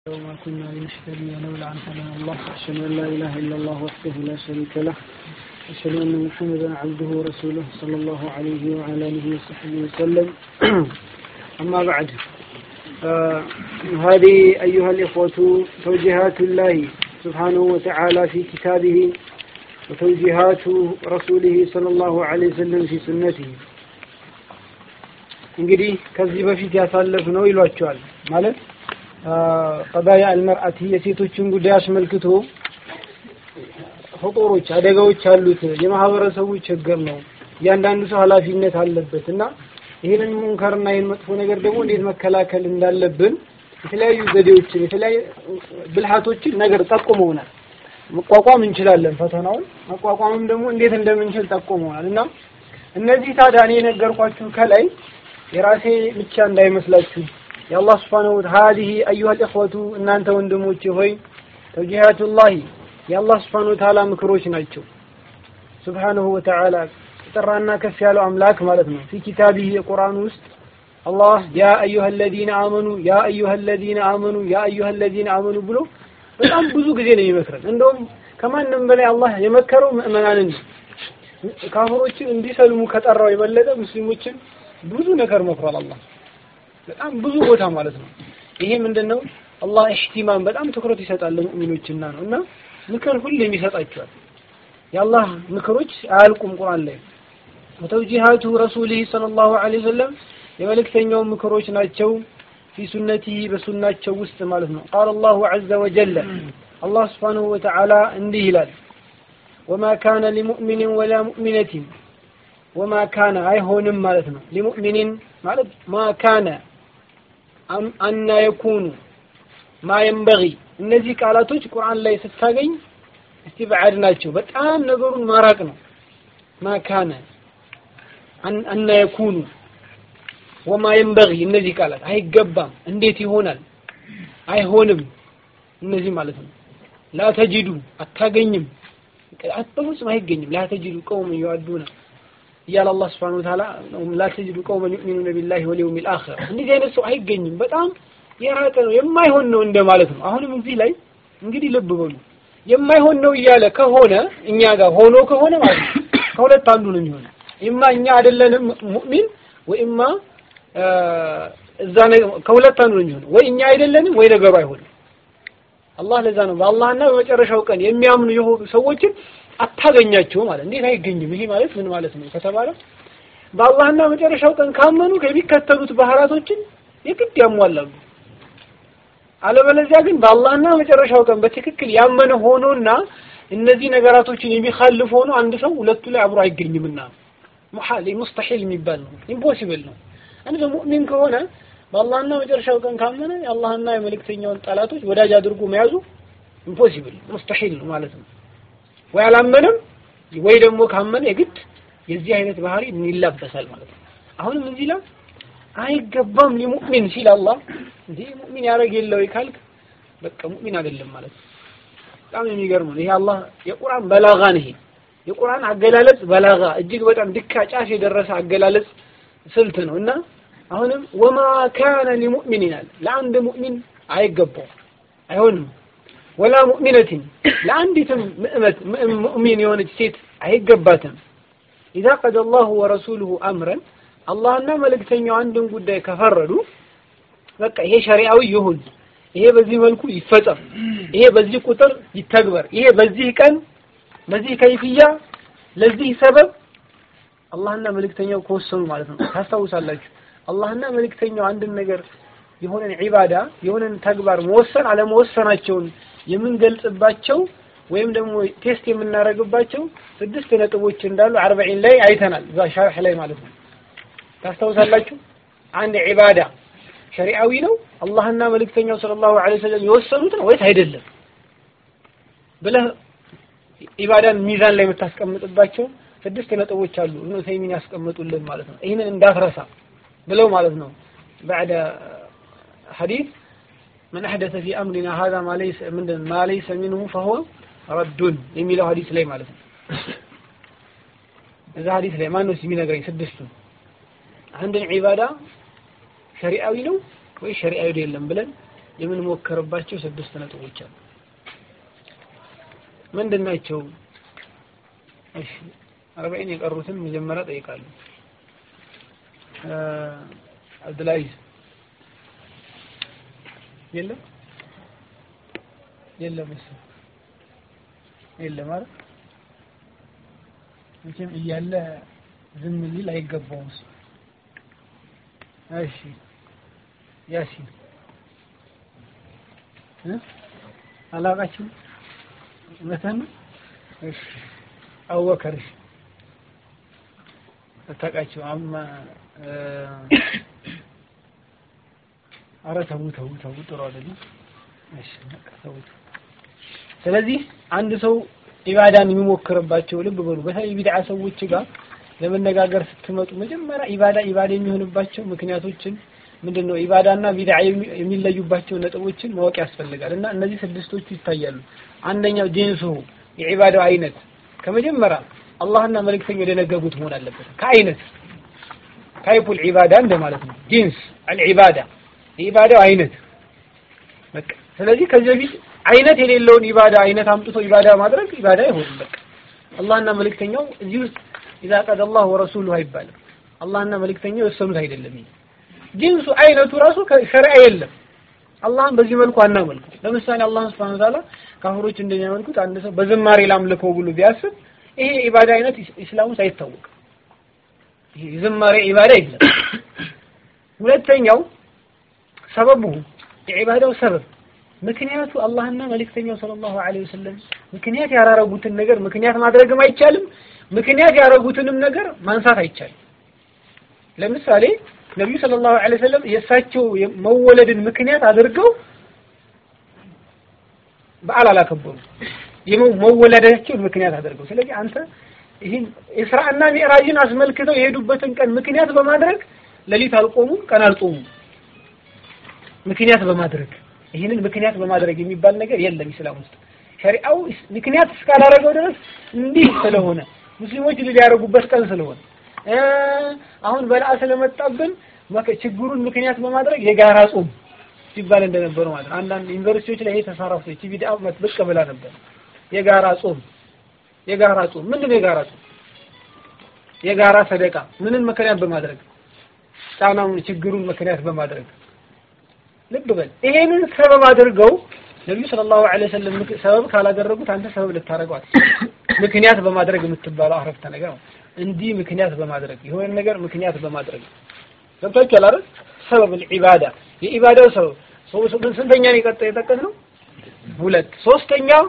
وما كنا لنهتدي لولا أن هدانا الله أشهد أن لا إله إلا الله وحده لا شريك له أشهد أن محمدا عبده ورسوله صلى الله عليه وعلى آله وصحبه وسلم أما بعد آه هذه أيها الإخوة توجيهات الله سبحانه وتعالى في كتابه وتوجيهات رسوله صلى الله عليه وسلم في سنته እንግዲህ ከዚህ በፊት ያሳለፍ ነው ይሏቸዋል ማለት ቀዳያ አልመርአቲ የሴቶችን ጉዳይ አስመልክቶ ፍጡሮች አደጋዎች አሉት የማህበረሰቡ ችግር ነው እያንዳንዱ ሰው ኃላፊነት አለበት እና ይህንን ሙንከርና ይህን መጥፎ ነገር ደግሞ እንዴት መከላከል እንዳለብን የተለያዩ ዘዴዎችን የተለያዩ ብልሃቶችን ነገር ጠቁመውናል መቋቋም እንችላለን ፈተናውን መቋቋምም ደግሞ እንዴት እንደምንችል ጠቁመውናል እና እነዚህ ታዲያ እኔ የነገርኳችሁ ከላይ የራሴ ብቻ እንዳይመስላችሁ የአላህ ስብሓነሁ ሀዲህ አዩሃ ልእኽወቱ እናንተ ወንድሞቼ ሆይ ተውጂሃቱላሂ የአላህ ስብሓነሁ ወተዓላ ምክሮች ናቸው ስብሓነሁ ወተዓላ የጠራና ከፍ ያለው አምላክ ማለት ነው ፊ ኪታቢህ የቁርአን ውስጥ አላህ ያ አዩሃ አለዚነ አመኑ ያ አዩሃ አለዚነ አመኑ ያ አዩሃ አለዚነ አመኑ ብሎ በጣም ብዙ ጊዜ ነው የሚመክረን እንደውም ከማንም በላይ አላህ የመከረው ምእመናንን ካፍሮችን እንዲሰልሙ ከጠራው የበለጠ ሙስሊሞችን ብዙ ነገር መክሯል አላህ በጣም ብዙ ቦታ ማለት ነው ይሄ ምንድነው አላህ ኢህቲማም በጣም ትኩረት ይሰጣል ለሙእሚኖችና ነው እና ምክር ሁሌም ይሰጣቸዋል የአላህ ምክሮች አያልቁም ቁርአን ላይ ወተውጂሃቱ ረሱሊህ ሰለላሁ ዐለይሂ ወሰለም የመልእክተኛው ምክሮች ናቸው ፊ ሱነቲህ በሱናቸው ውስጥ ማለት ነው ቃል አላሁ ዐዘ ወጀለ አላህ ስብሓንሁ ወተዓላ እንዲህ ይላል ወማ ካነ ሊሙእሚንን ወላ ሙእሚነትን ወማ ካነ አይሆንም ማለት ነው ሊሙእሚኒን ማለት ማ ካነ አና የኩኑ ማ የንበጊ እነዚህ ቃላቶች ቁርአን ላይ ስታገኝ እስቲብዓድ ናቸው በጣም ነገሩን ማራቅ ነው ማ ካነ አና የኩኑ ወማ የንበጊ እነዚህ ቃላት አይገባም እንዴት ይሆናል አይሆንም እነዚህ ማለት ነው ላ ተጅዱ አታገኝም በፍጹም አይገኝም ላ ተጅዱ ቀውም እየዋዱና እያለ አላህ ስብሐነሁ ወተዓላ ላ ተጅዱ ቀውመን ዩእሚኑነ ቢላሂ ወልየውሚል አኺር እንደዚህ አይነት ሰው አይገኝም በጣም የራቀ ነው የማይሆን ነው እንደማለት ነው አሁንም እዚህ ላይ እንግዲህ ልብ በሉ የማይሆን ነው እያለ ከሆነ እኛ ጋር ሆኖ ከሆነ ማለት ነው ከሁለት አንዱ ነው የሚሆነው ኢማ እኛ አይደለንም ሙእሚን ወኢማ እዛ ከሁለት አንዱ ነው የሚሆነው ወይ እኛ አይደለንም ወይ ነገሩ አይሆንም አላህ ለዛ ነው በአላህና በመጨረሻው ቀን የሚያምኑ የሆኑ ሰዎችን አታገኛቸው ማለት እንዴት አይገኝም ይሄ ማለት ምን ማለት ነው ከተባለ በአላህና መጨረሻው ቀን ካመኑ ከሚከተሉት ባህራቶችን የግድ ያሟላሉ አለበለዚያ ግን በአላህና መጨረሻው ቀን በትክክል ያመነ ሆኖና እነዚህ ነገራቶችን የሚኻልፍ ሆኖ አንድ ሰው ሁለቱ ላይ አብሮ አይገኝምና ሙሐል ሙስተሒል የሚባል ነው ኢምፖሲብል ነው አንድ ሰው ሙእሚን ከሆነ በአላህና መጨረሻው ቀን ካመነ የአላህና የመልእክተኛውን ጠላቶች ወዳጅ አድርጎ መያዙ ኢምፖሲብል ሙስተሒል ነው ማለት ነው ወይ አላመነም ወይ ደግሞ ካመነ የግድ የዚህ አይነት ባህሪ ይላበሳል ማለት ነው አሁንም እዚህ ላይ አይገባም ሊሙእሚን ሲል አላህ እንዴ ሙእሚን ያደረግ የለው ካልክ በቃ ሙእሚን አይደለም ማለት ነው በጣም የሚገርም ነው ይሄ አላህ የቁርአን በላጋ ነው ይሄ የቁርአን አገላለጽ በላጋ እጅግ በጣም ድካ ጫፍ የደረሰ አገላለጽ ስልት ነው እና አሁንም ወማ ካነ ሊሙእሚን ይላል ለአንድ ሙእሚን አይገባው አይሆንም ወላ ሙእሚነትን ለአንዲትም ምእመት ሙእሚን የሆነች ሴት አይገባትም ኢዛ ቀደ አላሁ ወረሱሉሁ አምረን አላህና መልእክተኛው አንድን ጉዳይ ከፈረዱ በቃ ይሄ ሸሪዓዊ ይሁን ይሄ በዚህ መልኩ ይፈጸም ይሄ በዚህ ቁጥር ይተግበር ይሄ በዚህ ቀን በዚህ ከይፍያ ለዚህ ሰበብ አላህና መልእክተኛው ከወሰኑ ማለት ነው ታስታውሳላችሁ አላህና መልእክተኛው አንድን ነገር የሆነን ዒባዳ የሆነን ተግባር መወሰን አለመወሰናቸውን የምንገልጽባቸው ወይም ደግሞ ቴስት የምናደርግባቸው ስድስት ነጥቦች እንዳሉ አርበዒን ላይ አይተናል እዛ ሸርሕ ላይ ማለት ነው ታስታውሳላችሁ አንድ ዒባዳ ሸሪዓዊ ነው አላህና መልእክተኛው ሰለላሁ ዐለይሂ ወሰለም የወሰኑት ነው ወይስ አይደለም ብለህ ኢባዳን ሚዛን ላይ የምታስቀምጥባቸው ስድስት ነጥቦች አሉ እብኑ ተይሚን ያስቀምጡልን ማለት ነው ይህንን እንዳትረሳ ብለው ማለት ነው بعد حديث من أحدث في أمرنا هذا ما ليس من ما ليس منه فهو رد የሚለው ሐዲስ ላይ ማለት ነው እዛ ሐዲስ ላይ ማን ነው የሚነግረኝ ስድስቱ አንድን ዒባዳ ሸሪዓዊ ነው ወይ ሸሪዓዊ አይደለም ብለን የምንሞክርባቸው ስድስት ነጥቦች አሉ። ምንድን ናቸው? እሺ አርባዒን የቀሩትን መጀመሪያ ጠይቃለሁ። አብዱልአዚዝ የለም የለም እሱ የለም አይደል? መቼም እያለ ዝም ሊል አይገባውም እሱ። እሺ ያሲን እ አላውቃችሁም እውነትህን ነው? እሺ አቡበከር እሺ አታውቃቸው አማ ኧረ ተው ተው ተው ጥሩ አይደለም። እሺ በቃ ተውት። ስለዚህ አንድ ሰው ኢባዳን የሚሞክርባቸው ልብ በሉ፣ በተለይ ቢድዓ ሰዎች ጋር ለመነጋገር ስትመጡ መጀመሪያ ኢባዳ ኢባዳ የሚሆንባቸው ምክንያቶችን ምንድን ነው ኢባዳና ቢድዓ የሚለዩባቸው ነጥቦችን ማወቅ ያስፈልጋል። እና እነዚህ ስድስቶቹ ይታያሉ። አንደኛው ጂንሱ የኢባዳው አይነት ከመጀመሪያ አላህና መልእክተኛው የደነገጉት መሆን አለበት። ከአይነት ታይፑል ዒባዳ እንደማለት ነው። ጂንስ አልዒባዳ የኢባዳው አይነት በቃ ስለዚህ ከዚህ በፊት አይነት የሌለውን ኢባዳ አይነት አምጥቶ ኢባዳ ማድረግ ኢባዳ አይሆንም። በቃ አላህና መልእክተኛው እዚህ ውስጥ ኢዛ ቀደ አላህ ወረሱሉሁ አይባልም። አላህና መልእክተኛው የወሰኑት አይደለም። ይሄ ጂንሱ አይነቱ ራሱ ከሸሪዓ የለም። አላህን በዚህ መልኩ አናመልኩ። ለምሳሌ አላህን ሱብሓነሁ ወተዓላ ካፍሮች እንደሚያመልኩት አንድ ሰው በዝማሬ ላምልከው ብሎ ቢያስብ ይሄ ኢባዳ አይነት ኢስላም ውስጥ አይታወቅም። ይሄ ዝማሬ ኢባዳ የለም። ሁለተኛው ሰበቡ የዒባዳው ሰበብ ምክንያቱ አላህና መልእክተኛው ሰለላሁ ዐለይሂ ወሰለም ምክንያት ያላረጉትን ነገር ምክንያት ማድረግም አይቻልም። ምክንያት ያረጉትንም ነገር ማንሳት አይቻልም። ለምሳሌ ነቢዩ ሰለላሁ ዐለይሂ ወሰለም የእሳቸው መወለድን ምክንያት አድርገው በዓል አላከበሩ መወለዳቸውን ምክንያት አድርገው። ስለዚህ አንተ ይህን ኢስራእና ሚዕራጅን አስመልክተው የሄዱበትን ቀን ምክንያት በማድረግ ሌሊት አልቆሙም፣ ቀን አልጾሙም። ምክንያት በማድረግ ይህንን ምክንያት በማድረግ የሚባል ነገር የለም ኢስላም ውስጥ። ሸሪዓው ምክንያት እስካላደረገው ድረስ እንዲህ ስለሆነ ሙስሊሞች ድል ያደረጉበት ቀን ስለሆነ አሁን በልዓ ስለመጣብን ችግሩን ምክንያት በማድረግ የጋራ ጾም ሲባል እንደነበሩ ማለት ነው። አንዳንድ ዩኒቨርሲቲዎች ላይ ይሄ ተሳራፍቶ እቺ ቢድዓ ብቅ ብላ ነበር። የጋራ ጾም የጋራ ጾም ምንድን ነው? የጋራ ጾም የጋራ ሰደቃ ምንን ምክንያት በማድረግ ጫናውን ችግሩን ምክንያት በማድረግ ልብ በል ይሄንን ሰበብ አድርገው ነብዩ ሰለላሁ ዐለይሂ ወሰለም ሰበብ ካላደረጉት አንተ ሰበብ ልታደርገው አትችልም። ምክንያት በማድረግ የምትባለው አረፍተ ነገር ነው። እንዲህ ምክንያት በማድረግ የሆነ ነገር ምክንያት በማድረግ ገብታችኋል አይደል? ሰበብ ኢባዳ የኢባዳው ሰበብ ስንተኛ ነው የቀጠ የጠቀስነው? ሁለት ሶስተኛው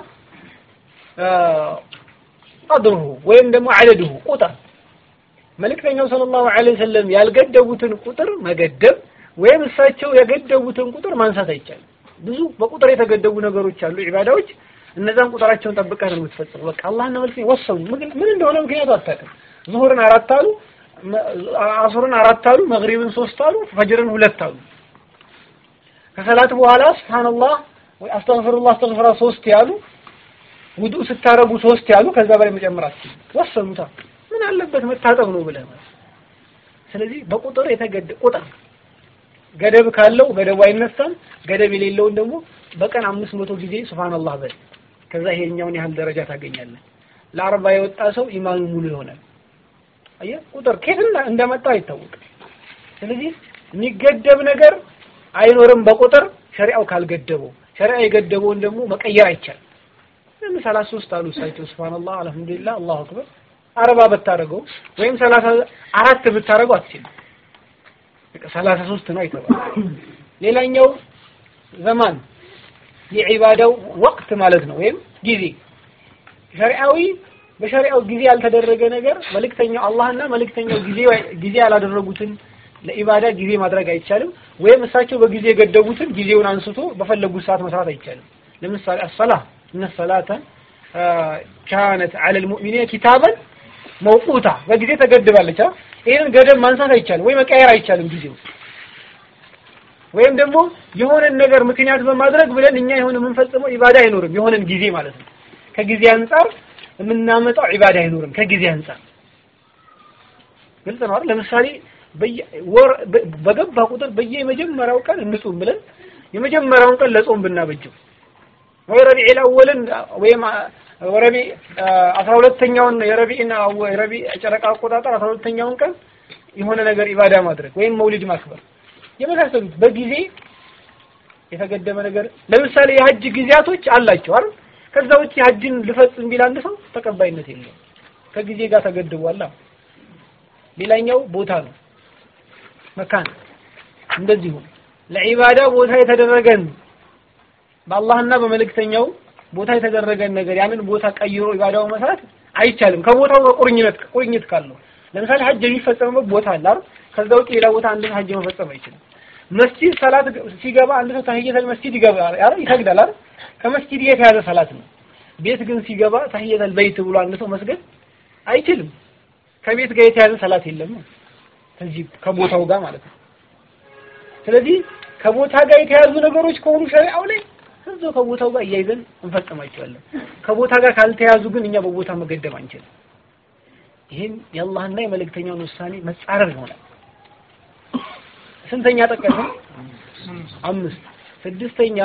ቀድሩሁ ወይም ደግሞ አደድሁ ቁጥር መልእክተኛው ሰለላሁ ዐለይሂ ወሰለም ያልገደቡትን ቁጥር መገደብ ወይም እሳቸው የገደቡትን ቁጥር ማንሳት አይቻልም። ብዙ በቁጥር የተገደቡ ነገሮች አሉ፣ ኢባዳዎች። እነዛን ቁጥራቸውን ጠብቀህ ነው የምትፈጽመው። በቃ አላህና መልእክተኛው ወሰኑ። ምን እንደሆነ ምክንያቱ አታውቅም። ዙሁርን አራት አሉ፣ አሱርን አራት አሉ፣ መግሪብን ሶስት አሉ፣ ፈጅርን ሁለት አሉ። ከሰላት በኋላ ሱብሃንአላህ ወይ አስተግፍሩላህ አስተግፍራ ሶስት ያሉ፣ ውዱእ ስታረጉ ሶስት ያሉ፣ ከዛ በላይ መጨመር አትችልም። ወሰኑታ። ምን አለበት መታጠብ ነው ብለህ ማለት። ስለዚህ በቁጥር የተገደ ቁጥር ገደብ ካለው ገደቡ አይነሳም። ገደብ የሌለውን ደግሞ በቀን አምስት መቶ ጊዜ ሱብሃንአላህ በል። ከዛ ይሄኛውን ያህል ደረጃ ታገኛለህ። ለአርባ የወጣ ሰው ኢማኑ ሙሉ ይሆናል። አየህ ቁጥር ከየት እንደመጣ አይታወቅም። ስለዚህ የሚገደብ ነገር አይኖርም በቁጥር ሸሪዓው ካልገደበው። ሸሪዓ የገደበውን ደግሞ መቀየር አይቻልም። ለምን ሰላሳ ሶስት አሉ እሳቸው ሱብሃንአላህ አልሐምዱሊላህ አላሁ አክበር አርባ ብታደርገው ወይም ሰላሳ አራት ብታደርገው አትችልም። ሰላሳ ሶስት ነው አይተባል። ሌላኛው ዘማን የዒባዳው ወቅት ማለት ነው፣ ወይም ጊዜ ሸሪዓዊ በሸሪዓው ጊዜ ያልተደረገ ነገር መልእክተኛው አላህና መልእክተኛው ጊዜ ጊዜ ያላደረጉትን ለኢባዳ ጊዜ ማድረግ አይቻልም። ወይም እሳቸው በጊዜ የገደቡትን ጊዜውን አንስቶ በፈለጉት ሰዓት መስራት አይቻልም። ለምሳሌ አሰላህ እነ ሰላተ ካነት ዐለል ሙእሚኒነ ኪታበን መውቁታ በጊዜ ተገድባለች። ይሄንን ገደብ ማንሳት አይቻልም ወይ መቀየር አይቻልም ጊዜው ወይም ደግሞ የሆነን ነገር ምክንያት በማድረግ ብለን እኛ የሆነ የምንፈጽመው ኢባዳ አይኖርም። የሆነን ጊዜ ማለት ነው። ከጊዜ አንጻር የምናመጣው ኢባዳ አይኖርም። ከጊዜ አንጻር ግልጽ ነው አይደል? ለምሳሌ ወር በገባ ቁጥር በየመጀመሪያው ቀን እንጹም ብለን የመጀመሪያውን ቀን ለጾም ብናበጀው ወይ ረቢዕ አወልን ወይም ረቢዕ አስራ ሁለተኛውን የረቢዕና የረቢዕ ጨረቃ አቆጣጠር አስራ ሁለተኛውን ቀን የሆነ ነገር ኢባዳ ማድረግ ወይም መውሊድ ማክበር የመሳሰሉት በጊዜ የተገደበ ነገር ለምሳሌ የሀጅ ጊዜያቶች አላቸው አይደል? ከዛ ውጭ ሀጅን ልፈጽም ቢል አንድ ሰው ተቀባይነት የለውም። ከጊዜ ጋር ተገድቧል። ሌላኛው ቦታ ነው መካን እንደዚሁ ለዒባዳ ቦታ የተደረገን በአላህና በመልእክተኛው ቦታ የተደረገን ነገር ያንን ቦታ ቀይሮ ኢባዳው መስራት አይቻልም። ከቦታው በቁርኝነት ቁርኝት ካለው ለምሳሌ ሀጅ የሚፈጸምበት ቦታ አለ አይደል? ከዛ ውጭ ሌላ ቦታ አንድ ሀጅ መፈጸም አይችልም። መስጂድ ሰላት ሲገባ አንድ ሰው ተህየተል መስጂድ ይገባ አይደል? ይሰግዳል አይደል? ከመስጂድ የተያዘ ሰላት ነው። ቤት ግን ሲገባ ተህየተል በይት ብሎ አንድ ሰው መስገድ አይችልም። ከቤት ጋር የተያዘ ሰላት የለም። ከዚህ ከቦታው ጋር ማለት ነው። ስለዚህ ከቦታ ጋር የተያዙ ነገሮች ከሆኑ ሸሪዓው ላይ እዛው ከቦታው ጋር እያይዘን እንፈጽማቸዋለን። ከቦታ ጋር ካልተያዙ ግን እኛ በቦታ መገደብ አንችልም። ይህን የአላህና የመልእክተኛውን ውሳኔ መጻረር ይሆናል። ስንተኛ ጠቀስን? አምስት። ስድስተኛ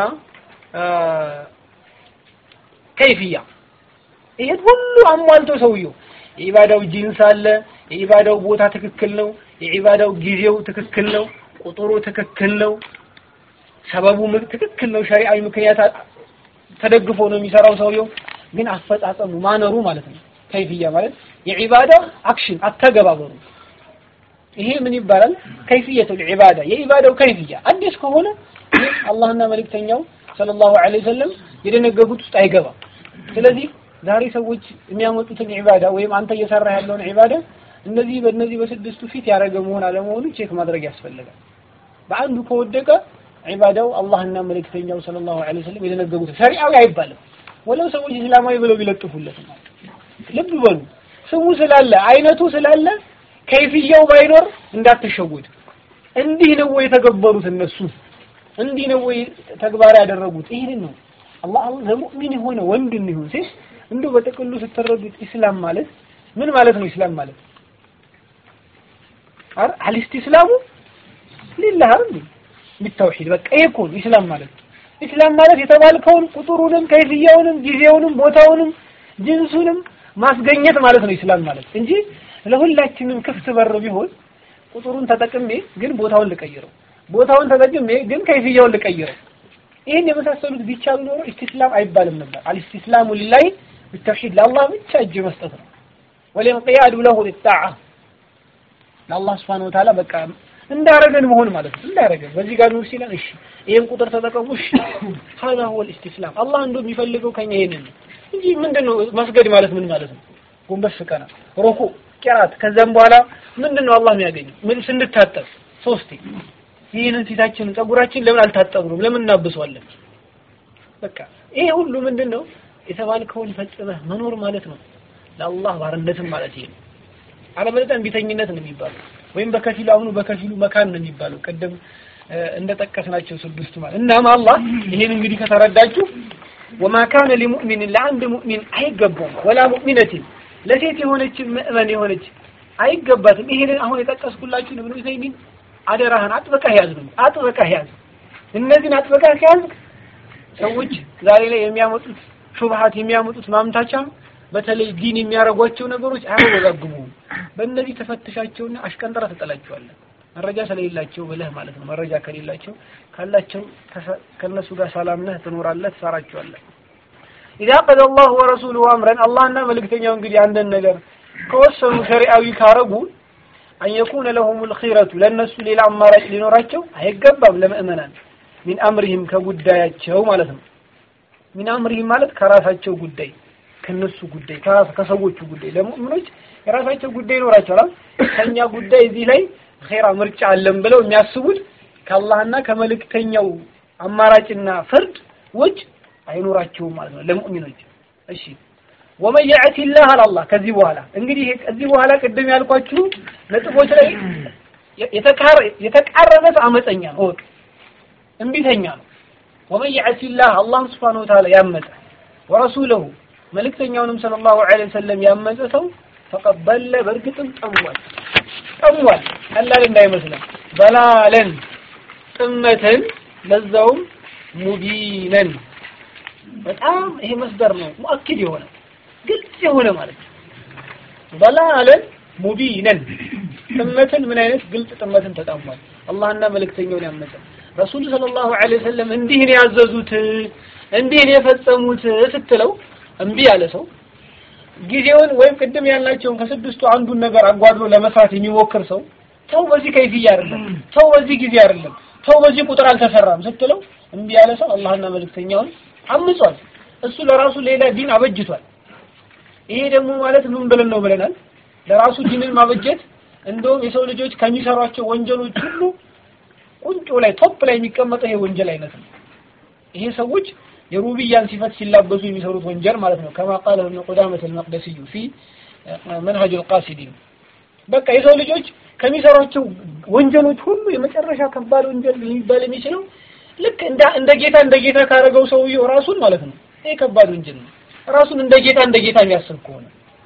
ከይፍያ ይሄን ሁሉ አሟልቶ ሰውየው የኢባዳው ጂንስ አለ፣ የኢባዳው ቦታ ትክክል ነው፣ የኢባዳው ጊዜው ትክክል ነው፣ ቁጥሩ ትክክል ነው፣ ሰበቡ ትክክል ነው፣ ሸሪዓዊ ምክንያት ተደግፎ ነው የሚሰራው ሰውየው። ግን አፈጻጸሙ ማነሩ ማለት ነው። ከይፍያ ማለት የኢባዳው አክሽን አተገባበሩ ይሄ ምን ይባላል? ከይፍየቱል ዒባዳ የኢባዳው ከይፍያ አዲስ ከሆነ ይህ አላህና መልእክተኛው ሰለላሁ ዐለይሂ ወሰለም የደነገጉት ውስጥ አይገባም። ስለዚህ ዛሬ ሰዎች የሚያመጡትን ዒባዳ ወይም አንተ እየሰራ ያለውን ዒባዳ እነዚህ በእነዚህ በስድስቱ ፊት ያደረገ መሆን አለመሆኑ ቼክ ማድረግ ያስፈልጋል። በአንዱ ከወደቀ ዒባዳው አላህና መልእክተኛው ሰለላሁ ዐለይሂ ወሰለም የደነገጉት ሸሪዓዊ አይባልም። ወለው ሰዎች እስላማዊ ብለው ቢለጥፉለት ማለት ልብ በሉ ስሙ ስላለ አይነቱ ስላለ ከይፍያው ባይኖር እንዳትሸወድ። እንዲህ ነው ወይ የተገበሩት እነሱ እንዲህ ነው ወይ ተግባር ያደረጉት? ይሄን ነው አላህ ለሙእሚን የሆነ ወንድ ይሁን ሴት እንደው በጥቅሉ ስትረዱት ኢስላም ማለት ምን ማለት ነው? ኢስላም ማለት አር አልኢስቲስላሙ ሊላህ አይደል ቢተውሂድ በቃ ይሄ እኮ ነው ኢስላም ማለት። ኢስላም ማለት የተባልከውን ቁጥሩንም ከይፍያውንም ጊዜውንም ቦታውንም ጅንሱንም ማስገኘት ማለት ነው ኢስላም ማለት እንጂ ለሁላችንም ክፍት በር ቢሆን ቁጥሩን ተጠቅሜ ግን ቦታውን ልቀይረው፣ ቦታውን ተጠቅሜ ግን ከይፍያውን ልቀይረው። ይህን የመሳሰሉት ቢቻሉ ኖሮ ኢስቲስላም አይባልም ነበር። አልኢስቲስላሙ ሊላሂ ቢተውሂድ ለአላህ ብቻ እጅ መስጠት ነው። ወልንቅያዱ ለሁ ሊጣዓ ለአላህ ስብሐነሁ ወተዓላ በቃ እንዳረገን መሆን ማለት ነው። እንዳረገን በዚህ ጋር ነው ሲለን፣ እሺ ይሄን ቁጥር ተጠቀሙ፣ እሺ ሀዛ ሁወል ኢስቲስላም። አላህ እንደው የሚፈልገው ከኛ ይሄንን ነው እንጂ ምንድነው መስገድ ማለት ምን ማለት ነው? ጎንበስ ቀና፣ ሩኩ፣ ቂራት ከዛም በኋላ ምንድነው አላህ የሚያገኘው? ምን ስንታጠብ ሶስቴ ይህንን ፊታችንን ጸጉራችን ለምን አልታጠብንም? ለምን እናብሰዋለን? በቃ ይሄ ሁሉ ምንድነው የተባልከውን ፈጽመህ መኖር ማለት ነው። ለአላህ ባርነትም ማለት ይሄ ነው። አለበለዚያ እምቢተኝነት ነው የሚባለው ወይም በከፊሉ አሁኑ በከፊሉ መካን ነው የሚባለው። ቅድም እንደጠቀስናቸው ስድስቱ ማለት እናም አላህ ይሄን እንግዲህ ከተረዳችሁ ወማ ካነ ሊሙእሚን ለአንድ ሙእሚን አይገባም ወላ ሙእሚነትን ለሴት የሆነች ምእመን የሆነች አይገባትም። ይሄንን አሁን የጠቀስኩላችሁ ኢብኑ ዑሰይሚን አደራህን አጥብቀህ ያዝ ነው አጥብቀህ ያዝ። እነዚህን አጥብቀህ ከያዝ ሰዎች ዛሬ ላይ የሚያመጡት ሹብሃት የሚያመጡት ማምታቻ በተለይ ዲን የሚያደርጓቸው ነገሮች አያወዛግቡም። በእነዚህ ተፈትሻቸውና አሽቀንጥራ ትጠላቸዋለህ። መረጃ ስለሌላቸው ብለህ ማለት ነው። መረጃ ከሌላቸው ካላቸው ከነሱ ጋር ሰላም ነህ፣ ትኖራለህ፣ ትሰራቸዋለህ። ኢዛ ቀደ አላሁ ወረሱሉሁ አምረን አላህና መልእክተኛው እንግዲህ አንድን ነገር ከወሰኑ ሸሪዓዊ ካረጉ አን የኩነ ለሁሙል ኺረቱ ለእነሱ ሌላ አማራጭ ሊኖራቸው አይገባም። ለምእመናን ሚን አምሪህም ከጉዳያቸው ማለት ነው። ሚን አምሪህም ማለት ከራሳቸው ጉዳይ ከነሱ ጉዳይ ከሰዎቹ ጉዳይ ለሙእሚኖች የራሳቸው ጉዳይ ይኖራቸዋል። ከኛ ጉዳይ እዚህ ላይ ኸይራ ምርጫ አለን ብለው የሚያስቡት ከአላህና ከመልእክተኛው አማራጭና ፍርድ ውጭ አይኖራቸውም ማለት ነው ለሙእሚኖች። እሺ ወመን የዕቲ ላህ አላህ ከዚህ በኋላ እንግዲህ ከዚህ በኋላ ቅድም ያልኳችሁ ነጥቦች ላይ የተቃረበ አመፀኛ ነው፣ እወቅ፣ እምቢተኛ ነው። ወመን የዕቲ ላህ አላህ ሱብሓነሁ ወተዓላ ያመፀ ወረሱለሁ መልእክተኛውንም ሰለላሁ ዐለይሂ ወሰለም ያመፀ ሰው ፈቀድ በለ በእርግጥም ጠሟል ጠሟል። ቀላል እንዳይመስለን በላለን ጥመትን ለዛውም ሙቢነን በጣም ይሄ መስደር ነው ሙአኪድ የሆነ ግልጽ የሆነ ማለት ነው በላለን ሙቢነን ጥመትን ምን አይነት ግልጽ ጥመትን ተጣሟል አላህና መልእክተኛውን ያመፀ ረሱል ሰለላሁ ዐለይሂ ወሰለም እንዲህ ነው ያዘዙት እንዲህ ነው የፈጸሙት ስትለው እምቢ ያለ ሰው ጊዜውን ወይም ቅድም ያልናቸውን ከስድስቱ አንዱን ነገር አጓድሎ ለመስራት የሚሞክር ሰው ተው በዚህ ከይፍያ አይደለም ተው በዚህ ጊዜ አይደለም ተው በዚህ ቁጥር አልተሰራም ስትለው እምቢ ያለ ሰው አላህና መልእክተኛውን አምጿል እሱ ለራሱ ሌላ ዲን አበጅቷል ይሄ ደግሞ ማለት ምን ብለን ነው ብለናል ለራሱ ዲንን ማበጀት እንደውም የሰው ልጆች ከሚሰሯቸው ወንጀሎች ሁሉ ቁንጮ ላይ ቶፕ ላይ የሚቀመጠው ይሄ ወንጀል አይነት ነው ይሄ ሰዎች የሩብያን ሲፈት ሲላበሱ የሚሰሩት ወንጀል ማለት ነው ከማ ቃለ ኢብኑ ቁዳመህ አልመቅደሲዩ ፊ መንሀጅ አልቃሲዲን በቃ የሰው ልጆች ከሚሰሯቸው ወንጀሎች ሁሉ የመጨረሻ ከባድ ወንጀል ሊባል የሚችለው ልክ እንደ እንደ ጌታ እንደ ጌታ ካረገው ሰውየው ራሱን ማለት ነው ይሄ ከባድ ወንጀል ነው ራሱን እንደ ጌታ እንደ ጌታ የሚያስብ ከሆነ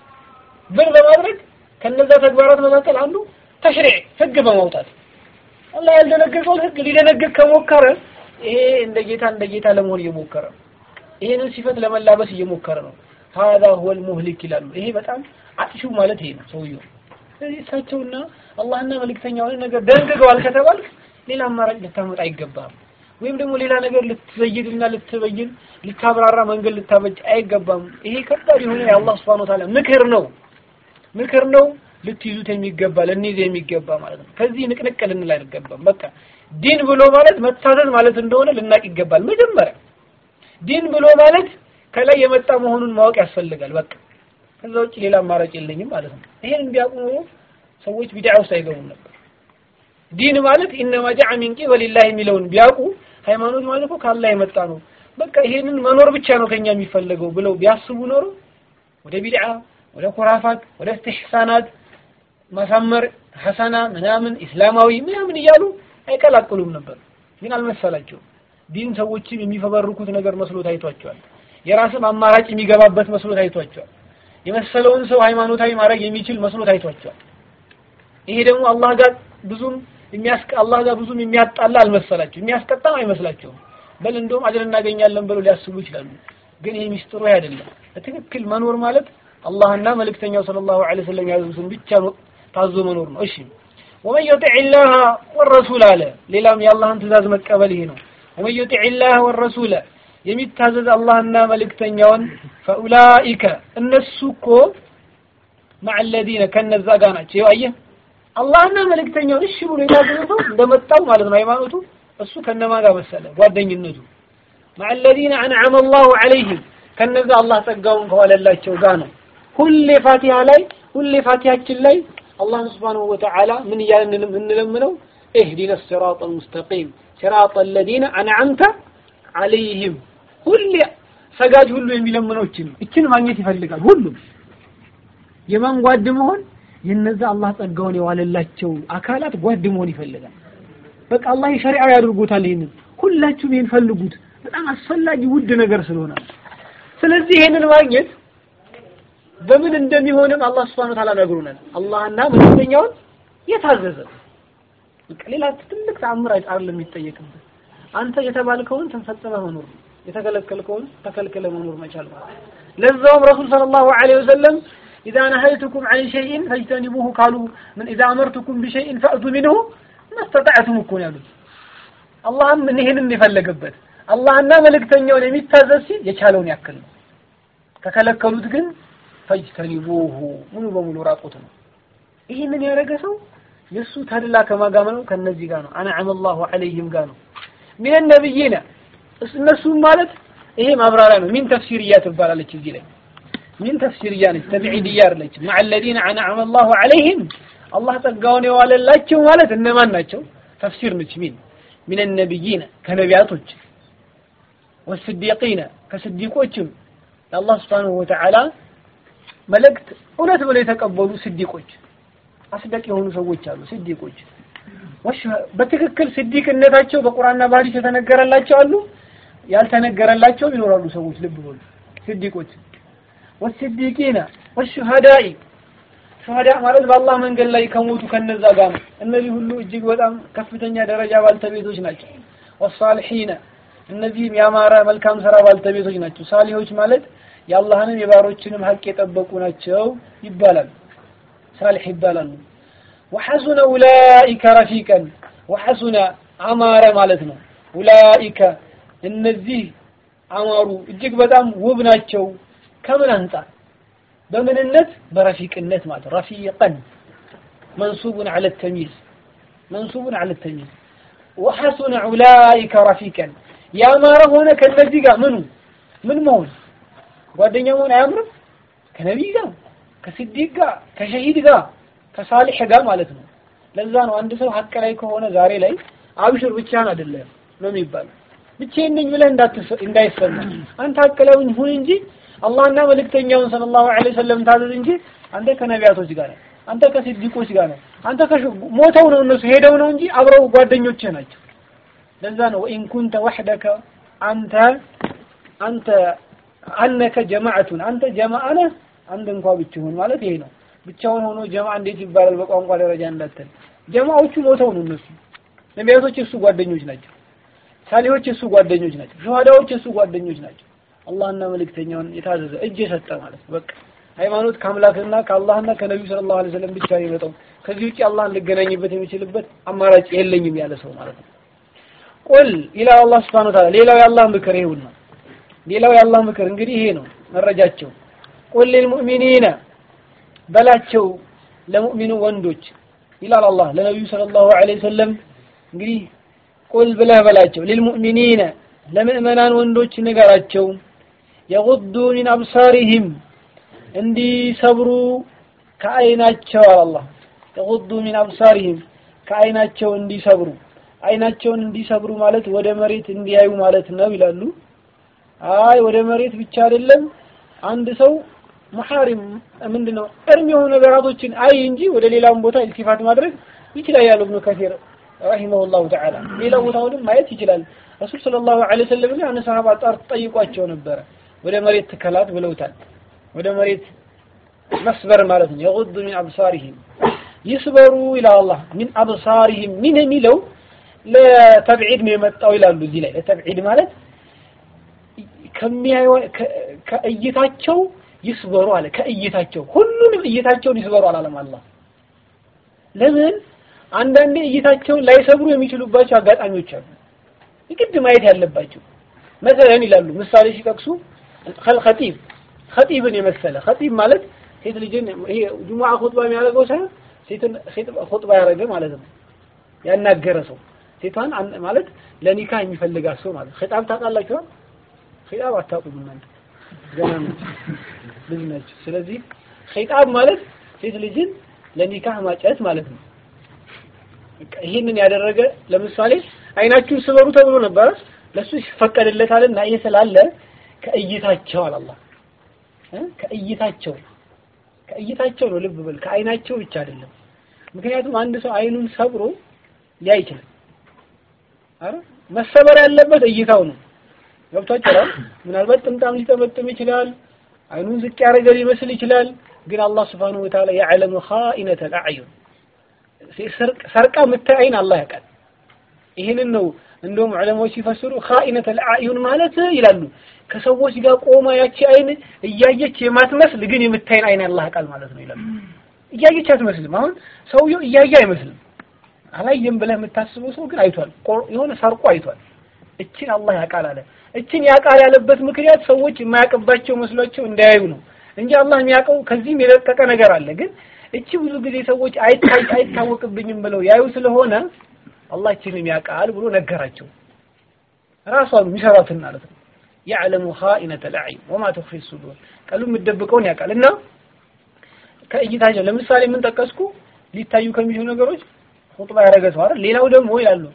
ብር በማድረግ ከነዛ ተግባራት መካከል አንዱ ተሽሪዕ ህግ በማውጣት አላህ ያልደነገገውን ህግ ሊደነግግ ከሞከረ ይሄ እንደ ጌታ እንደ ጌታ ለመሆን እየሞከረ ነው ይሄንን ሲፈት ለመላበስ እየሞከረ ነው هذا هو المهلك ይላሉ ይሄ በጣም አጥፊው ማለት ይሄ ነው ሰውየው ስለዚህ እሳቸውና አላህና መልእክተኛውን ነገር ደንግገዋል ከተባልክ ሌላ አማራጭ ልታመጣ አይገባም ወይም ደግሞ ሌላ ነገር ልትዘይድና ልትበይን ልታብራራ መንገድ ልታበጅ አይገባም ይሄ ከባድ የሆነ የአላህ Subhanahu Ta'ala ምክር ነው ምክር ነው ልትይዙት የሚገባ ልንይዝ የሚገባ ማለት ነው ከዚህ ንቅንቅ ልንል አይገባም በቃ ዲን ብሎ ማለት መታዘዝ ማለት እንደሆነ ልናቅ ይገባል መጀመሪያ ዲን ብሎ ማለት ከላይ የመጣ መሆኑን ማወቅ ያስፈልጋል በቃ ከዛ ውጭ ሌላ አማራጭ የለኝም ማለት ነው ይሄን ቢያውቁ ኖሮ ሰዎች ቢድዓ ውስጥ አይገቡም ነበር ዲን ማለት ኢነማ ጃዐ ሚን ቂበሊላህ የሚለውን ቢያውቁ ሃይማኖት ማለት እኮ ከአላህ የመጣ ነው በቃ ይሄንን መኖር ብቻ ነው ከኛ የሚፈለገው ብለው ቢያስቡ ኖሮ ወደ ቢድዓ ወደ ኩራፋት ወደ እስትሕሳናት ማሳመር ሐሰና ምናምን ኢስላማዊ ምናምን እያሉ አይቀላቅሉም ነበር ግን አልመሰላቸውም ዲን ሰዎችም የሚፈበርኩት ነገር መስሎ ታይቷቸዋል የራስም አማራጭ የሚገባበት መስሎ ታይቷቸዋል የመሰለውን ሰው ሃይማኖታዊ ማድረግ የሚችል መስሎ ታይቷቸዋል ይሄ ደግሞ አላህ ጋር ብዙም የሚያስቀ አላህ ጋር ብዙም የሚያጣላ አልመሰላቸው የሚያስቀጣም አይመስላቸውም በል እንደውም አጅር እናገኛለን ብለው ሊያስቡ ይችላሉ ግን ይሄ ሚስጥሩ አይደለም በትክክል መኖር ማለት አላህና መልእክተኛው ሰለላሁ ዐለይሂ ወሰለም ያዘዙትን ብቻ ታዞ መኖር ነው እሺ ወመን ዩጢዕ ላህ ወረሱል አለ ሌላም የአላህን ትእዛዝ መቀበል ይሄ ነው ወመን ዩጢዕ ላህ ወረሱለ የሚታዘዝ አላህና መልእክተኛውን ፈኡላኢከ እነሱ እኮ ማዕ አለዚነ ከነዛ ጋር ናቸው ይኸው አየህ አላህና መልእክተኛውን እሺ ብሎ የታዘዘ ሰው እንደመጣው ማለት ነው ሃይማኖቱ እሱ ከነማ ጋር መሰለ ጓደኝነቱ ማዕ አለዚነ አንዓመ አላሁ ዐለይሂም ከነዛ አላህ ጸጋውን ከዋለላቸው ጋር ነው ሁሌ ፋቲሃ ላይ ሁሌ ፋቲሃችን ላይ አላህ Subhanahu Wa Ta'ala ምን እያልን እንለምነው اهدنا الصراط المستقيم صراط الذين انعمت عليهم ሁሌ ሰጋጅ ሁሉ የሚለምነው እችን እችን ማግኘት ይፈልጋል ሁሉም የማን ጓድ መሆን የነዛ አላህ ጸጋውን የዋለላቸው አካላት ጓድ መሆን ይፈልጋል በቃ አላህ ሸሪዓ ያድርጎታል ይሄንን ሁላችሁም ይሄን ፈልጉት በጣም አስፈላጊ ውድ ነገር ስለሆነ ስለዚህ ይሄንን ማግኘት በምን እንደሚሆንም አላህ Subhanahu Ta'ala ነግሮናል አላህና መልእክተኛውን የታዘዘ ሌላ ትልቅ ተአምር አይደለም የሚጠየቅበት አንተ የተባልከውን ተፈጽመህ መኖር የተከለከልከውን ተከልክለ መኖር መቻል ማለት ለዛውም ረሱል ሰለላሁ ዐለይሂ ወሰለም إذا نهيتكم عن شيء فاجتنبوه قالوا من إذا أمرتكم بشيء فأتوا منه ما استطعتم እኮ ያሉት አላህም ይሄንን የፈለገበት አላህና መልእክተኛውን የሚታዘዝ ሲል የቻለውን ያክል ነው ከከለከሉት ግን ፈጅተኒቡሁ ሙሉ በሙሉ ራቁት ነው ይህንን ያደረገ ሰው የእሱ ተድላ ከማጋመ ነው ከነዚህ ጋር ነው አንዓመ አላሁ ዐለይሂም ጋር ነው ሚን ነብይና እነሱም ማለት ይሄ ማብራሪያ ነው ሚን ተፍሲርያ ትባላለች እዚህ ላይ ሚን ተፍሲርያ ነች ተብዒድያ አይደለች مع الذين انعم الله عليهم አላህ ጸጋውን የዋለላቸው ማለት እነማን ናቸው ተፍሲር ነች ሚን ሚን النبيين ከነቢያቶች والصديقين ከስዲቆችም የአላህ Subhanahu Wa Ta'ala መልእክት እውነት ብለው የተቀበሉ ስዲቆች አስደቅ የሆኑ ሰዎች አሉ ስዲቆች በትክክል ስዲቅነታቸው በቁርአንና በሐዲስ የተነገረላቸው አሉ ያልተነገረላቸው ይኖራሉ ሰዎች ልብ በሉ ስዲቆች ወስዲቂና ወሹሃዳኢ ሹሃዳ ማለት በአላህ መንገድ ላይ ከሞቱ ከነዛ ጋር ነው እነዚህ ሁሉ እጅግ በጣም ከፍተኛ ደረጃ ባልተቤቶች ናቸው ወሳልሒነ እነዚህም ያማረ መልካም ስራ ባልተቤቶች ናቸው። ሳሊሆች ማለት የአላህንም የባሮችንም ሀቅ የጠበቁ ናቸው ይባላል። ሳሊህ ይባላሉ። ወሐሱነ ኡላኢከ ረፊቀን ወሐሱነ አማረ ማለት ነው። ኡላኢከ እነዚህ አማሩ እጅግ በጣም ውብ ናቸው። ከምን አንጻር? በምንነት በረፊቅነት ማለት ረፊቀን መንሱቡን ዐለ ተሚዝ መንሱቡን ዐለ ተሚዝ ወሐሱነ ኡላኢከ ረፊቀን ያማረ ሆነ ከነዚህ ጋር ምኑ ምን መሆን ጓደኛ መሆን አያምርም? ከነቢይ ጋር ከስዲቅ ጋር ከሸሂድ ጋር ከሳሊሕ ጋር ማለት ነው። ለዛ ነው አንድ ሰው ሀቅ ላይ ከሆነ ዛሬ ላይ አብሽር ብቻህን አይደለም ነው የሚባለው። ብቻዬን ነኝ ብለህ እንዳይሰማ አንተ ሀቅ ላይ ሁን እንጂ አላህና መልእክተኛውን ሰለላሁ ዐለይሂ ወሰለም ታዘዝ እንጂ አንተ ከነቢያቶች ጋር ነህ፣ አንተ ከስዲቆች ጋር ነህ። አንተ ሞተው ነው እነሱ ሄደው ነው እንጂ አብረው ጓደኞችህ ናቸው። ለዛ ነው ወኢን ኩንተ ወሕደከ አንተ አንተ አነከ ጀማዓቱን አንተ ጀማዓ ነህ አንድ እንኳ ብትሆን ማለት ይሄ ነው። ብቻውን ሆኖ ጀማዓ እንዴት ይባላል በቋንቋ ደረጃ እንዳትል። ጀማዓዎቹ ሞተው ነው እነሱ። ነቢያቶች የእሱ ጓደኞች ናቸው። ሳሊሆች የእሱ ጓደኞች ናቸው። ሸሃዳዎች የእሱ ጓደኞች ናቸው። አላህና መልእክተኛውን የታዘዘ እጅ የሰጠ ማለት ነው። በቃ ሃይማኖት ከአምላክና ከአላህና ከነቢዩ ሰለላሁ ዐለይሂ ወሰለም ብቻ ነው የመጣው። ከዚህ ውጭ አላህን ልገናኝበት የሚችልበት አማራጭ የለኝም ያለ ሰው ማለት ነው። ቁል ይላል አላህ ሱብሓነሁ ወተዓላ። ሌላው የአላህ ምክር ይሁን ነው። ሌላው የአላህ ምክር እንግዲህ ይሄ ነው መረጃቸው። ቁል ሊልሙእሚኒነ በላቸው ለሙእሚኑ ወንዶች ይላል አላህ ለነቢዩ ሰለላሁ ዐለይሂ ወሰለም እንግዲህ ቁል ብለህ በላቸው ሊልሙእሚኒነ ለምእመናን ወንዶች ንገራቸው የጉዱ ሚን አብሳሪሂም እንዲሰብሩ ከአይናቸው አለ አላህ የጉዱ ሚን አብሳሪሂም ከአይናቸው እንዲሰብሩ አይናቸውን እንዲሰብሩ ማለት ወደ መሬት እንዲያዩ ማለት ነው ይላሉ። አይ ወደ መሬት ብቻ አይደለም አንድ ሰው መሐሪም ምንድነው እርም የሆኑ ነገራቶችን አይ እንጂ ወደ ሌላም ቦታ ኢልቲፋት ማድረግ ይችላል ያለው ኢብኑ ከሲር ረሂመሁላሁ ተዓላ ሌላ ቦታውንም ማየት ይችላል። ረሱል ሰለላሁ ዐለይሂ ወሰለም ግን አንድ ሰሃባ ጣር ጠይቋቸው ነበረ። ወደ መሬት ትከላት ብለውታል። ወደ መሬት መስበር ማለት ነው። የጉዱ ሚን አብሳሪሂም ይስበሩ ይላል አላህ። ሚን አብሳሪሂም ሚን የሚለው ለተብዒድ ነው የመጣው ይላሉ። እዚህ ላይ ለተብዒድ ማለት ከሚያዩ ከእይታቸው ይስበሩ አለ። ከእይታቸው ሁሉንም እይታቸውን ይስበሩ አላለም አላህ። ለምን አንዳንዴ እይታቸውን ላይሰብሩ የሚችሉባቸው አጋጣሚዎች አሉ። የግድ ማየት ያለባቸው መሰለን ይላሉ። ምሳሌ ሲጠቅሱ ኸጢብ ኸጢብን የመሰለ ኸጢብ ማለት ሴት ልጅን ይሄ ጁሙዓ ኹጥባ የሚያደርገው ሳይሆን ሴትን ሴት ኹጥባ ያደረገ ማለት ነው። ያናገረ ሰው ሴቷን ማለት ለኒካ የሚፈልጋት ሰው ማለት ኺጣብ ታውቃላችሁ? ኺጣብ አታውቁም እናንተ ገና ልጅ ናችሁ። ስለዚህ ኺጣብ ማለት ሴት ልጅን ለኒካህ ማጨት ማለት ነው። ይህንን ያደረገ ለምሳሌ አይናችሁን ስበሩ ተብሎ ነበረ። ለሱ ይፈቀድለታልና ይሄ ስላለ ከእይታቸው አላህ ከእይታቸው ከእይታቸው ነው። ልብ በል ከአይናቸው ብቻ አይደለም። ምክንያቱም አንድ ሰው አይኑን ሰብሮ ሊያይ ይችላል። አረ መሰበር ያለበት እይታው ነው። ገብቷችኋል? ምናልባት ጥምጣም ሊጠመጥም ይችላል። አይኑን ዝቅ ያደረገ ሊመስል ይችላል። ግን አላህ Subhanahu Wa Ta'ala يعلم خائنة الأعين ሰርቃ የምታይ አይን አላህ ያውቃል። ይህንን ነው እንደውም ዑለማዎች ሲፈስሩ ኻኢነት አልአዩን ማለት ይላሉ ከሰዎች ጋር ቆማ ያቺ አይን እያየች የማትመስል ግን የምታይን አይን አላህ ያውቃል ማለት ነው ይላሉ። እያየች አትመስልም። አሁን ሰውየው እያየ አይመስልም። አላየም ብለህ የምታስበው ሰው ግን አይቷል። የሆነ ሰርቆ አይቷል። እችን አላህ ያውቃል አለ። እችን ያውቃል ያለበት ምክንያት ሰዎች የማያውቅባቸው መስሏቸው እንዳያዩ ነው እንጂ አላህ የሚያውቀው ከዚህም የለቀቀ ነገር አለ። ግን እቺ ብዙ ጊዜ ሰዎች አይታይ አይታወቅብኝም ብለው ያዩ ስለሆነ አላህ እችንም ያውቃል ብሎ ነገራቸው። ራሷን የሚሰራትን ማለት ነው። ያዕለሙ ኻኢነተ ልአዕዩን ወማ ትኽፊ ሱዱር ቀሉ የምትደብቀውን ያውቃል። እና ከእይታቸው ለምሳሌ ምን ጠቀስኩ? ሊታዩ ከሚችሉ ነገሮች ኹጥባ ያደረገ ሰው አይደል? ሌላው ደግሞ ይላሉ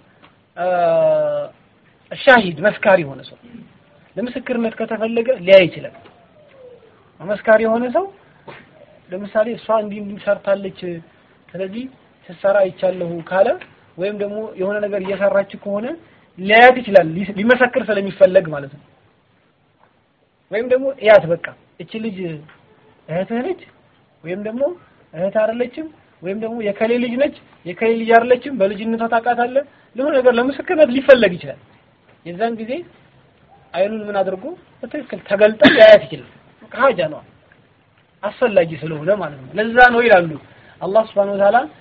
ሻሂድ መስካሪ የሆነ ሰው ለምስክርነት ከተፈለገ ሊያይ ይችላል። መስካሪ የሆነ ሰው ለምሳሌ እሷ እንዲህ እንዲህ ሰርታለች፣ ስለዚህ ስትሰራ አይቻለሁ ካለ ወይም ደግሞ የሆነ ነገር እየሰራች ከሆነ ሊያያት ይችላል፣ ሊመሰክር ስለሚፈለግ ማለት ነው። ወይም ደግሞ እያት በቃ እቺ ልጅ እህትህ ነች ወይም ደግሞ እህት አይደለችም ወይም ደግሞ የከሌ ልጅ ነች የከሌ ልጅ አይደለችም፣ በልጅነቷ ታውቃታለህ። ለሆነ ነገር ለምስክርነት ሊፈለግ ይችላል። የዛን ጊዜ አይኑን ምን አድርጎ በትክክል ተገልጦ ሊያያት ይችላል። ሀጃ ነው አስፈላጊ ስለሆነ ማለት ነው። ለዛ ነው ይላሉ አላህ Subhanahu Wa Ta'ala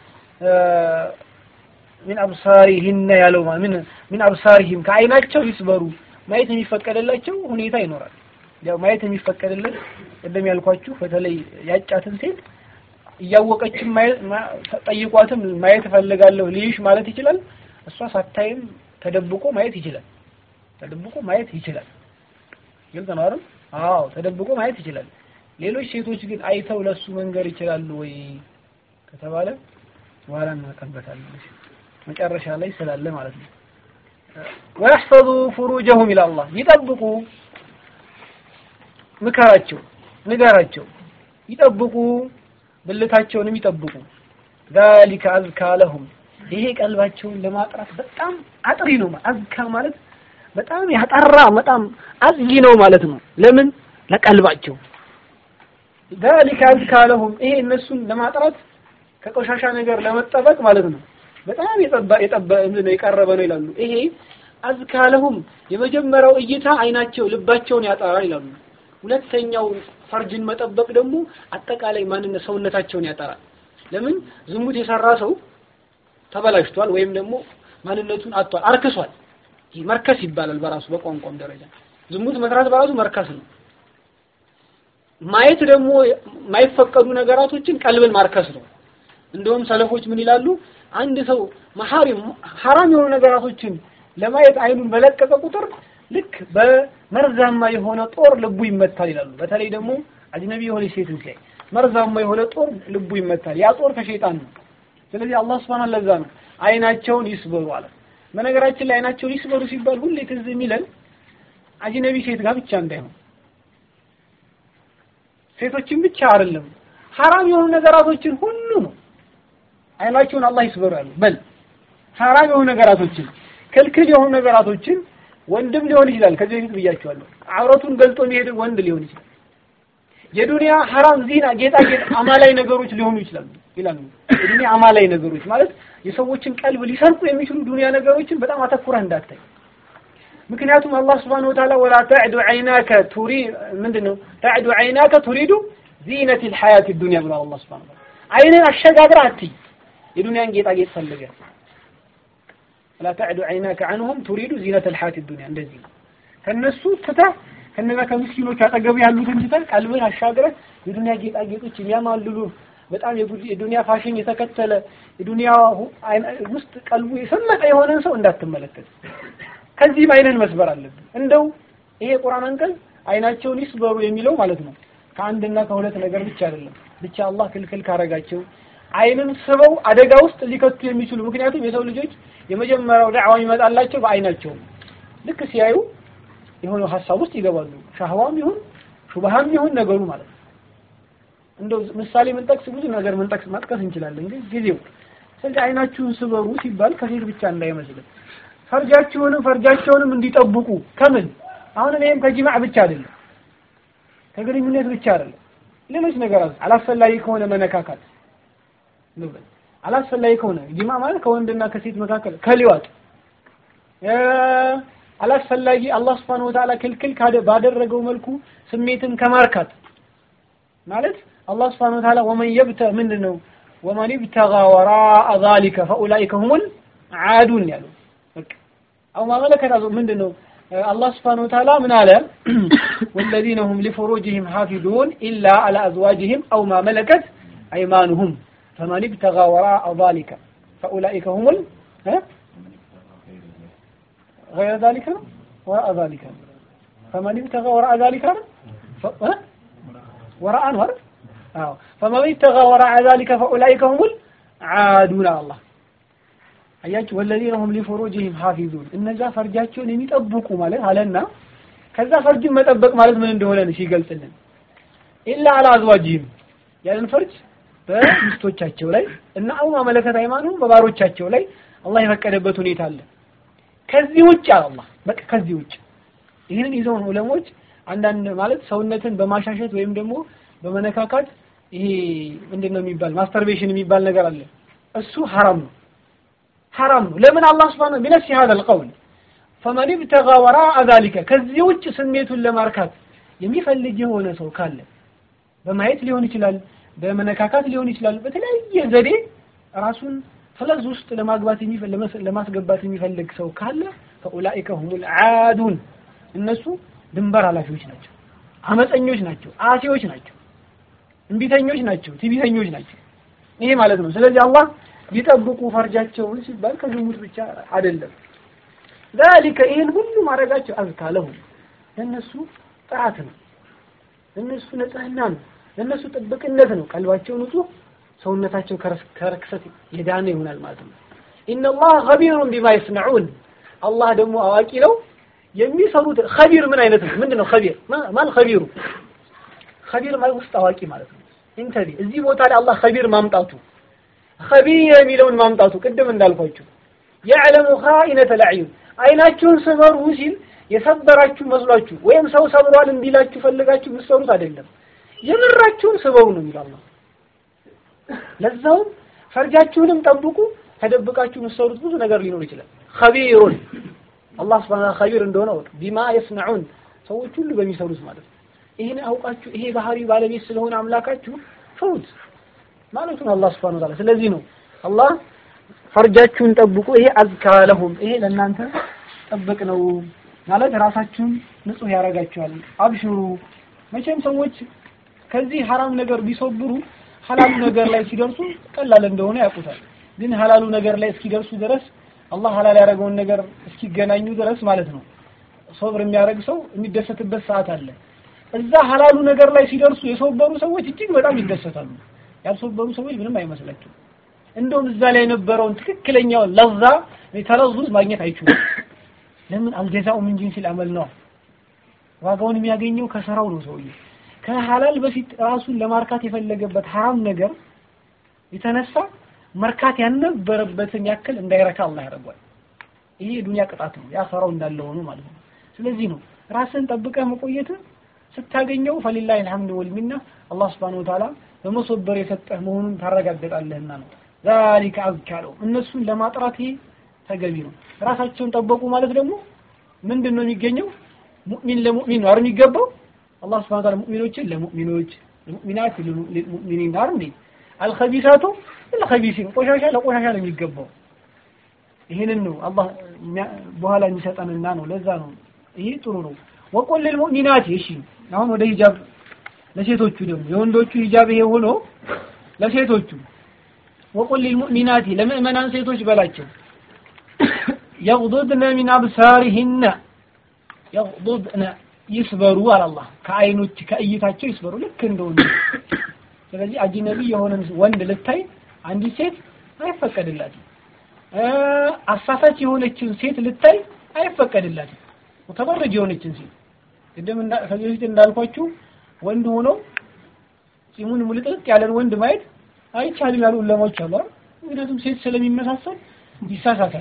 ምን አብሳሪሂነ ያለው ምን ምን አብሳሪሂም ከአይናቸው ይስበሩ ማየት የሚፈቀደላቸው ሁኔታ ይኖራል። ያው ማየት የሚፈቀድለት ቅድም ያልኳችሁ በተለይ ያጫትን ሴት እያወቀችም ጠይቋትም ማየት እፈልጋለሁ ልይሽ ማለት ይችላል። እሷ ሳታይም ተደብቆ ማየት ይችላል። ተደብቆ ማየት ይችላል። ግልጽ ነው አይደል? አዎ ተደብቆ ማየት ይችላል። ሌሎች ሴቶች ግን አይተው ለሱ መንገር ይችላሉ ወይ ከተባለ በኋላ እናቀርበታለን። መጨረሻ ላይ ስላለ ማለት ነው። ወያሕፈዙ ፍሩጀሁም ኢላ አላህ ይጠብቁ፣ ምከራቸው፣ ንገራቸው፣ ይጠብቁ፣ ብልታቸውንም ይጠብቁ። ዛሊከ አዝካ ለሁም ይሄ ቀልባቸውን ለማጥራት በጣም አጥሪ ነው። አዝካ ማለት በጣም ያጠራ በጣም አጽጂ ነው ማለት ነው። ለምን ለቀልባቸው ዛሊከ አዝካ ለሁም ይሄ እነሱን ለማጥራት ከቆሻሻ ነገር ለመጠበቅ ማለት ነው። በጣም የጠባ የጠባ ነው የቀረበ ነው ይላሉ። ይሄ አዝካ ለሁም የመጀመሪያው እይታ አይናቸው ልባቸውን ያጠራል ይላሉ። ሁለተኛው ፈርጅን መጠበቅ ደግሞ አጠቃላይ ማንነት ሰውነታቸውን ያጠራል። ለምን ዝሙት የሰራ ሰው ተበላሽቷል ወይም ደግሞ ማንነቱን አጥቷል፣ አርክሷል። ይህ መርከስ ይባላል በራሱ በቋንቋም ደረጃ ዝሙት መስራት በራሱ መርከስ ነው። ማየት ደግሞ የማይፈቀዱ ነገራቶችን ቀልብን ማርከስ ነው። እንደውም ሰለፎች ምን ይላሉ? አንድ ሰው መሐሪም ሐራም የሆኑ ነገራቶችን ለማየት አይኑን በለቀቀ ቁጥር ልክ በመርዛማ የሆነ ጦር ልቡ ይመታል ይላሉ። በተለይ ደግሞ አጅነቢ የሆነ ሴት ሲያይ መርዛማ የሆነ ጦር ልቡ ይመታል። ያ ጦር ከሸይጣን ነው። ስለዚህ አላህ Subhanahu ለዛ ነው አይናቸውን ይስበሩ አለ። በነገራችን ላይ አይናቸውን ይስበሩ ሲባል ሁሌ ትዝ የሚለን አጅነቢ ሴት ጋር ብቻ እንዳይሆን ሴቶችን ብቻ አይደለም ሐራም የሆኑ ነገራቶችን ሁሉ ነው አይናቸውን አላህ ይስበሩ ያሉ በል ሐራም የሆኑ ነገራቶችን ክልክል የሆኑ ነገራቶችን ወንድም ሊሆን ይችላል። ከዚህ በፊት ብያቸዋለሁ። አውረቱን ገልጦ የሚሄድ ወንድ ሊሆን ይችላል። የዱንያ ሐራም ዚና፣ ጌጣጌጥ፣ አማላይ ነገሮች ሊሆኑ ይችላሉ ይላሉ። የዱንያ አማላይ ነገሮች ማለት የሰዎችን ቀልብ ሊሰርቁ የሚችሉ ዱንያ ነገሮችን በጣም አተኩረህ እንዳታይ። ምክንያቱም አላህ Subhanahu Wa Ta'ala ወላ ተዕዱ ዐይናከ ቱሪ ምንድነው ተዕዱ ዐይናከ ቱሪዱ ዚነት الحياة الدنيا ብሏል አላህ Subhanahu Wa Ta'ala። አይንን አሸጋግረህ አትይ የዱንያን ጌጣጌጥ ፈልገህ ወላ ተዕዱ ዐይናከ ዐንሁም ቱሪዱ ዚነት الحياة الدنيا እንደዚህ ከነሱ ትተህ ከነዛ ከምስኪኖች አጠገብ ያሉትን ትተህ ቀልብን አሻግረህ የዱንያ ጌጣጌጦች የሚያማልሉ በጣም የዱንያ ፋሽን የተከተለ የዱንያ ውስጥ ቀልቡ የሰመጠ የሆነን ሰው እንዳትመለከት። ከዚህም አይንን መስበር አለብን። እንደው ይሄ ቁርአን አንቀጽ አይናቸውን ይስበሩ የሚለው ማለት ነው ከአንድና ከሁለት ነገር ብቻ አይደለም። ብቻ አላህ ክልክል ካረጋቸው አይንን ስበው አደጋ ውስጥ ሊከቱ የሚችሉ ምክንያቱም የሰው ልጆች የመጀመሪያው ዳዕዋ ይመጣላቸው በአይናቸው ልክ ሲያዩ የሆነ ሀሳብ ውስጥ ይገባሉ። ሻህዋም ይሁን ሹብሃም ይሁን ነገሩ ማለት ነው። እንደው ምሳሌ ምንጠቅስ ብዙ ነገር ምንጠቅስ መጥቀስ እንችላለን፣ ግን ጊዜው ስለዚህ አይናችሁን ስበሩ ሲባል ከሴት ብቻ እንዳይመስልን ፈርጃችሁንም ፈርጃቸውንም እንዲጠብቁ ከምን አሁን ይሄም ከጂማዕ ብቻ አይደለም ከግንኙነት ብቻ አይደለም ሌሎች ነገራት አላስፈላጊ ከሆነ መነካካት ንብረት አላስፈላጊ ከሆነ ጂማዕ ማለት ከወንድና ከሴት መካከል ከሊዋጥ አላስፈላጊ አላህ Subhanahu Wa Ta'ala ክልክል ባደረገው መልኩ ስሜትን ከማርካት ማለት አላህ Subhanahu Wa Ta'ala ወመን የብተ ምንድን ነው ወመን ይብተጋ ወራአ ዛሊከ ፈኡላኢከ ሁሙል ዓዱን ያለው በቃ አው ማመለከት ምንድን ነው አላህ Subhanahu Wa Ta'ala ምን አለ ወለዚነ ሁም ሊፉሩጅሂም ሐፊዙን ኢላ አላ አዝዋጅሂም አው ማ መለከት አይማኑሁም ፈመን ይብተጋ ወራአ ዛሊከ ፈኡላኢከ ሁሙል غير ذلك وراء ذلك فمن ابتغى وراء ذلك وراء انور اه فمن ابتغى وراء ذلك فاولئك هم العادون الله አያችሁ ወለዚነ ሁም ሊፉሩጅሂም ሐፊዙን እነዛ ፈርጃቸውን የሚጠብቁ ማለት አለና ከዛ ፈርጅን መጠበቅ ማለት ምን እንደሆነ ነው ሲገልጽልን ኢላ አላ አዝዋጅሂም ያንን ፈርጅ በሚስቶቻቸው ላይ እና አው ማመለከት ሃይማኖት በባሮቻቸው ላይ አላህ የፈቀደበት ሁኔታ አለ ከዚህ ውጭ አላህ በቃ ከዚህ ውጭ ይህንን ይዘውን ዑለሞች አንዳንድ ማለት ሰውነትን በማሻሸት ወይም ደግሞ በመነካካት ይሄ ምንድን ነው የሚባል ማስተርቤሽን የሚባል ነገር አለ እሱ ሐራም ነው ሐራም ነው ለምን አላህ Subhanahu ቢነፍሲ هذا القول ፈመን ብተጋ ወራአ ዛሊከ ከዚህ ውጭ ስሜቱን ለማርካት የሚፈልግ የሆነ ሰው ካለ በማየት ሊሆን ይችላል፣ በመነካካት ሊሆን ይችላል። በተለያየ ዘዴ ራሱን ፈለዝ ውስጥ ለማግባት ለማስገባት የሚፈልግ ሰው ካለ ፈኡላኢከ ሁሙል ዓዱን እነሱ ድንበር ኃላፊዎች ናቸው፣ አመፀኞች ናቸው፣ አሲዎች ናቸው፣ እምቢተኞች ናቸው፣ ትዕቢተኞች ናቸው። ይሄ ማለት ነው። ስለዚህ አላህ ቢጠብቁ ፈርጃቸውን ሲባል ከዝሙት ብቻ አይደለም። ዛሊከ ይህን ሁሉ ማድረጋቸው አዝካ ለሁም ለእነሱ ጥራት ነው፣ ለእነሱ ንጽህና ነው፣ ለእነሱ ጥብቅነት ነው። ቀልባቸው ንጹህ፣ ሰውነታቸው ከርክሰት የዳነ ይሆናል ማለት ነው። ኢነላህ ኸቢሩን ቢማ የስነዑን አላህ ደግሞ አዋቂ ነው የሚሰሩት። ኸቢር ምን አይነት ነው? ምንድን ነው ኸቢር? ማን ኸቢሩ? ኸቢር ማለት ውስጥ አዋቂ ማለት ነው። ኢንተቢ እዚህ ቦታ ላይ አላህ ኸቢር ማምጣቱ ኸቢር የሚለውን ማምጣቱ ቅድም እንዳልኳችሁ የዕለሙ ኻኢነተ ለዕዩን አይናችሁን ስበሩ ሲል የሰበራችሁ መስሏችሁ ወይም ሰው ሰብሯል እንዲላችሁ ፈልጋችሁ የምትሰሩት አይደለም። የምራችሁን ስበሩ ነው የሚለው አላህ። ለዛውም ፈርጃችሁንም ጠብቁ። ተደብቃችሁ የምትሰሩት ብዙ ነገር ሊኖር ይችላል። ኸቢሩን አላህ ሱብሓነሁ ኸቢር እንደሆነ ወቅ ቢማ የስነዑን ሰዎች ሁሉ በሚሰሩት ማለት ነው። ይህን አውቃችሁ ይሄ ባህሪ ባለቤት ስለሆነ አምላካችሁ ፍሩት ማለቱ ነው አላህ ሱብሓነሁ ወተዓላ። ስለዚህ ነው አላህ ፈርጃችሁን ጠብቁ፣ ይሄ አዝካ ለሁም ይሄ ለእናንተ ጠብቅ ነው ማለት ራሳችሁን ንጹህ ያደርጋችኋል። አብሽሩ መቼም ሰዎች ከዚህ ሐራም ነገር ቢሶብሩ ሐላሉ ነገር ላይ ሲደርሱ ቀላል እንደሆነ ያውቁታል። ግን ሐላሉ ነገር ላይ እስኪደርሱ ድረስ አላህ ሐላል ያደረገውን ነገር እስኪገናኙ ድረስ ማለት ነው ሶብር የሚያደርግ ሰው የሚደሰትበት ሰዓት አለ። እዛ ሐላሉ ነገር ላይ ሲደርሱ የሶበሩ ሰዎች እጅግ በጣም ይደሰታሉ። ያልሶበሩ ሰዎች ምንም አይመስላቸው። እንደውም እዛ ላይ የነበረውን ትክክለኛውን ለዛ ተለዙዝ ማግኘት አይችሉም። ለምን አልጀዛኡ ምን ጂንሲል አመል ነው። ዋጋውን የሚያገኘው ከስራው ነው። ሰውዬ ከሐላል በፊት ራሱን ለማርካት የፈለገበት ሐራም ነገር የተነሳ መርካት ያልነበረበትን ያክል እንዳይረካ አላህ ያደርጓል። ይሄ የዱንያ ቅጣት ነው። ያፈራው እንዳለ ሆኖ ማለት ነው። ስለዚህ ነው ራስን ጠብቀህ መቆየት ስታገኘው ፈሊላሂ አልሐምዱ ወልሚና አላህ ሱብሓነሁ ወተዓላ በመሶበር የሰጠህ መሆኑን ታረጋግጣለህና ነው። ዛሊከ አዝካ ነው። እነሱን ለማጥራት ይሄ ተገቢ ነው። ራሳቸውን ጠበቁ ማለት ደግሞ ምንድን ነው የሚገኘው? ሙእሚን ለሙእሚን ነው አይደል የሚገባው? አላህ ሱብሓነሁ ወተዓላ ሙእሚኖችን ለሙእሚኖች ሙእሚናት ለሙእሚኒን አይደል? አልኸቢሳቱ ለኸቢሲን ቆሻሻ ለቆሻሻ ነው የሚገባው። ይህንን ነው አላህ በኋላ የሚሰጠንና ነው። ለዛ ነው ይሄ ጥሩ ነው። ወቁል ልልሙእሚናት እሺ፣ አሁን ወደ ሂጃብ ለሴቶቹ ደግሞ የወንዶቹ ሂጃብ ይሄ ሆኖ ለሴቶቹ ወቁል ልልሙእሚናት ለምእመናን ሴቶች በላቸው የግዱድነ ሚን አብሳሪሂነ የግዱድነ ይስበሩ አለ አላህ ከአይኖች ከእይታቸው ይስበሩ ልክ እንደ ወንድ ስለዚህ አጅነቢ የሆነን ወንድ ልታይ አንዲት ሴት አይፈቀድላትም አሳሳች የሆነችን ሴት ልታይ አይፈቀድላትም ተበረጅ የሆነችን ሴት ቅድም ከዚህ በፊት እንዳልኳችሁ ወንድ ሆኖ ጺሙን ሙልጥልጥ ያለን ወንድ ማየት አይቻልም ያሉ ዑለማዎች አሉ አይደል ምክንያቱም ሴት ስለሚመሳሰል ይሳሳታል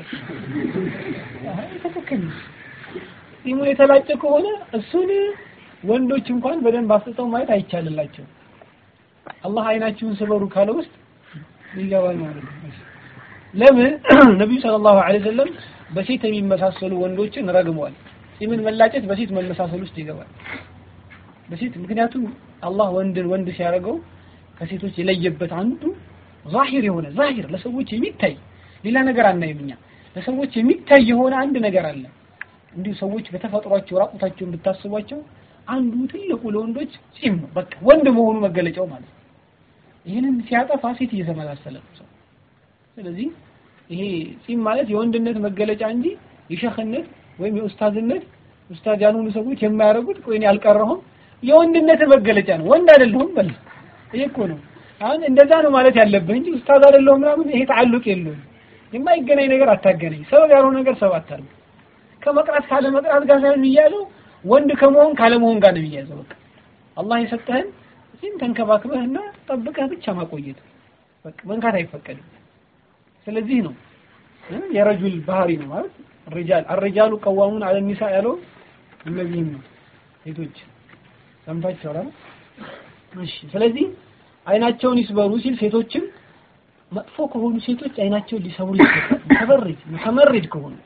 ትክክል ጺሙን የተላጨ ከሆነ እሱን ወንዶች እንኳን በደንብ አስጥተው ማየት አይቻልላቸው አላህ አይናችሁን ስበሩ ካለ ውስጥ ይገባል ማለት ነው ለምን ነብዩ ሰለላሁ ዐለይሂ ወሰለም በሴት የሚመሳሰሉ ወንዶችን ረግመዋል ጺምን መላጨት በሴት መመሳሰል ውስጥ ይገባል በሴት ምክንያቱም አላህ ወንድን ወንድ ሲያደርገው ከሴቶች የለየበት አንዱ ዛሂር የሆነ ዛሂር ለሰዎች የሚታይ ሌላ ነገር አናይም እኛ ለሰዎች የሚታይ የሆነ አንድ ነገር አለ እንዲሁ ሰዎች በተፈጥሯቸው ራቁታቸውን ብታስቧቸው አንዱ ትልቁ ለወንዶች ጺም ነው በቃ ወንድ መሆኑ መገለጫው ማለት ነው ይህንን ሲያጠፋ ሴት እየተመሳሰለ ነው ሰው ስለዚህ ይሄ ጺም ማለት የወንድነት መገለጫ እንጂ የሸኽነት ወይም የኡስታዝነት ኡስታዝ ያልሆኑ ሰዎች የማያደርጉት ቆይ እኔ አልቀረሁም የወንድነት መገለጫ ነው ወንድ አይደለሁም በል ይሄ እኮ ነው አሁን እንደዛ ነው ማለት ያለብህ እንጂ ኡስታዝ አይደለሁም ምናምን ይሄ ተዓልቅ የለውም የማይገናኝ ነገር አታገናኝ ሰበብ ያልሆነ ነገር ሰበብ አታርግ ከመቅራት ካለ መቅራት ጋር ሳይሆን የሚያለው ወንድ ከመሆን ካለ መሆን ጋር ነው የሚያዘው በቃ አላህ የሰጠህን እዚህም ተንከባክበህና ጠብቀህ ብቻ ማቆየት በቃ መንካት አይፈቀድም ስለዚህ ነው የረጁል ባህሪ ነው ማለት الرجال الرجال قوامون على النساء ያለው እነዚህም ነው ሴቶች ሰምታችኋል እሺ ስለዚህ አይናቸውን ይስበሩ ሲል ሴቶችም መጥፎ ከሆኑ ሴቶች አይናቸውን ሊሰብሩ ይገባል ተበርጅ ተመርድ ከሆኑ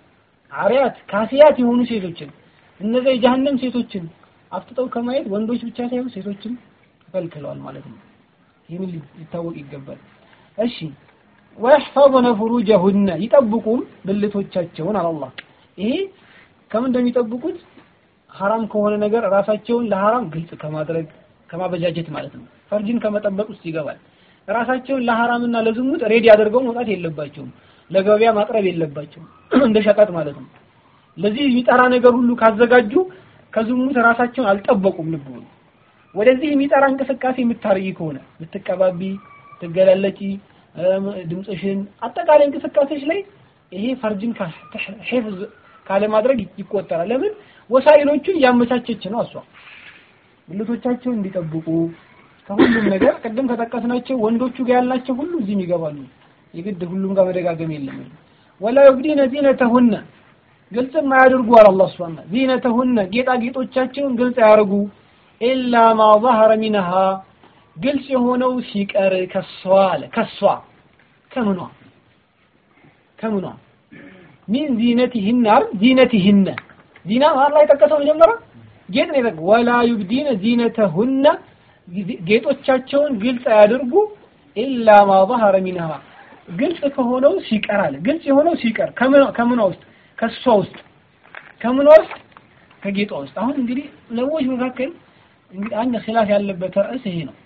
አሪያት ካሲያት የሆኑ ሴቶችን እነዚያ የጀሃነም ሴቶችን አፍጥጠው ከማየት ወንዶች ብቻ ሳይሆን ሴቶችም ተከልክለዋል ማለት ነው። ይህን ሊታወቅ ይገባል። እሺ ወይሕፈظነ ፍሩጀሁነ ይጠብቁም ብልቶቻቸውን አላህ ይሄ ከምን እንደሚጠብቁት ሐራም ከሆነ ነገር ራሳቸውን ለሐራም ግልጽ ከማድረግ ከማበጃጀት ማለት ነው። ፈርጅን ከመጠበቅ ውስጥ ይገባል። ራሳቸውን ለሐራምና ለዝሙት ሬዲ አድርገው መውጣት የለባቸውም። ለገበያ ማቅረብ የለባቸውም። እንደ ሸቀጥ ማለት ነው። ለዚህ የሚጠራ ነገር ሁሉ ካዘጋጁ ከዝሙት ራሳቸውን አልጠበቁም። ልብ በሉ። ወደዚህ የሚጠራ እንቅስቃሴ የምታርይ ከሆነ የምትቀባቢ፣ ትገላለጪ፣ ድምፅሽን አጠቃላይ እንቅስቃሴሽ ላይ ይሄ ፈርጅን ሒፍዝ ካለማድረግ ይቆጠራል። ለምን ወሳይሎቹን እያመቻቸች ነው እሷ ብልቶቻቸውን እንዲጠብቁ ከሁሉም ነገር ቅድም ከጠቀስናቸው ወንዶቹ ጋር ያላቸው ሁሉ እዚህም ይገባሉ። የግድ ሁሉም ጋር መደጋገም የለም። ወላ ዩብዲነ ዚነተሁነ ግልጽም አያድርጉ አለ አላህ ሱብሓነሁ ዚነተሁነ ጌጣጌጦቻቸውን ግልጽ አያርጉ ኢላ ማ ظهر منها ግልጽ የሆነው ሲቀር ከሷ አለ ከሷ ከምኗ ከምኗ ሚን ዚነቲህነ አይደል ዚነቲህነ ዚና ማን ላይ ጠቀሰው መጀመሪያ ጌጥ ነው የጠቀሰው ወላ ዩብዲነ ዚነተሁነ ጌጦቻቸውን ግልጽ አያድርጉ ኢላ ማ ظهر منها ግልጽ ከሆነው ሲቀር አለ ግልጽ የሆነው ሲቀር ከምኗ ውስጥ ከሷ ውስጥ ከምኗ ውስጥ ከጌጧ ውስጥ አሁን እንግዲህ ለሞች መካከል እንግዲህ አንድ ኺላፍ ያለበት ርዕስ ይሄ ነው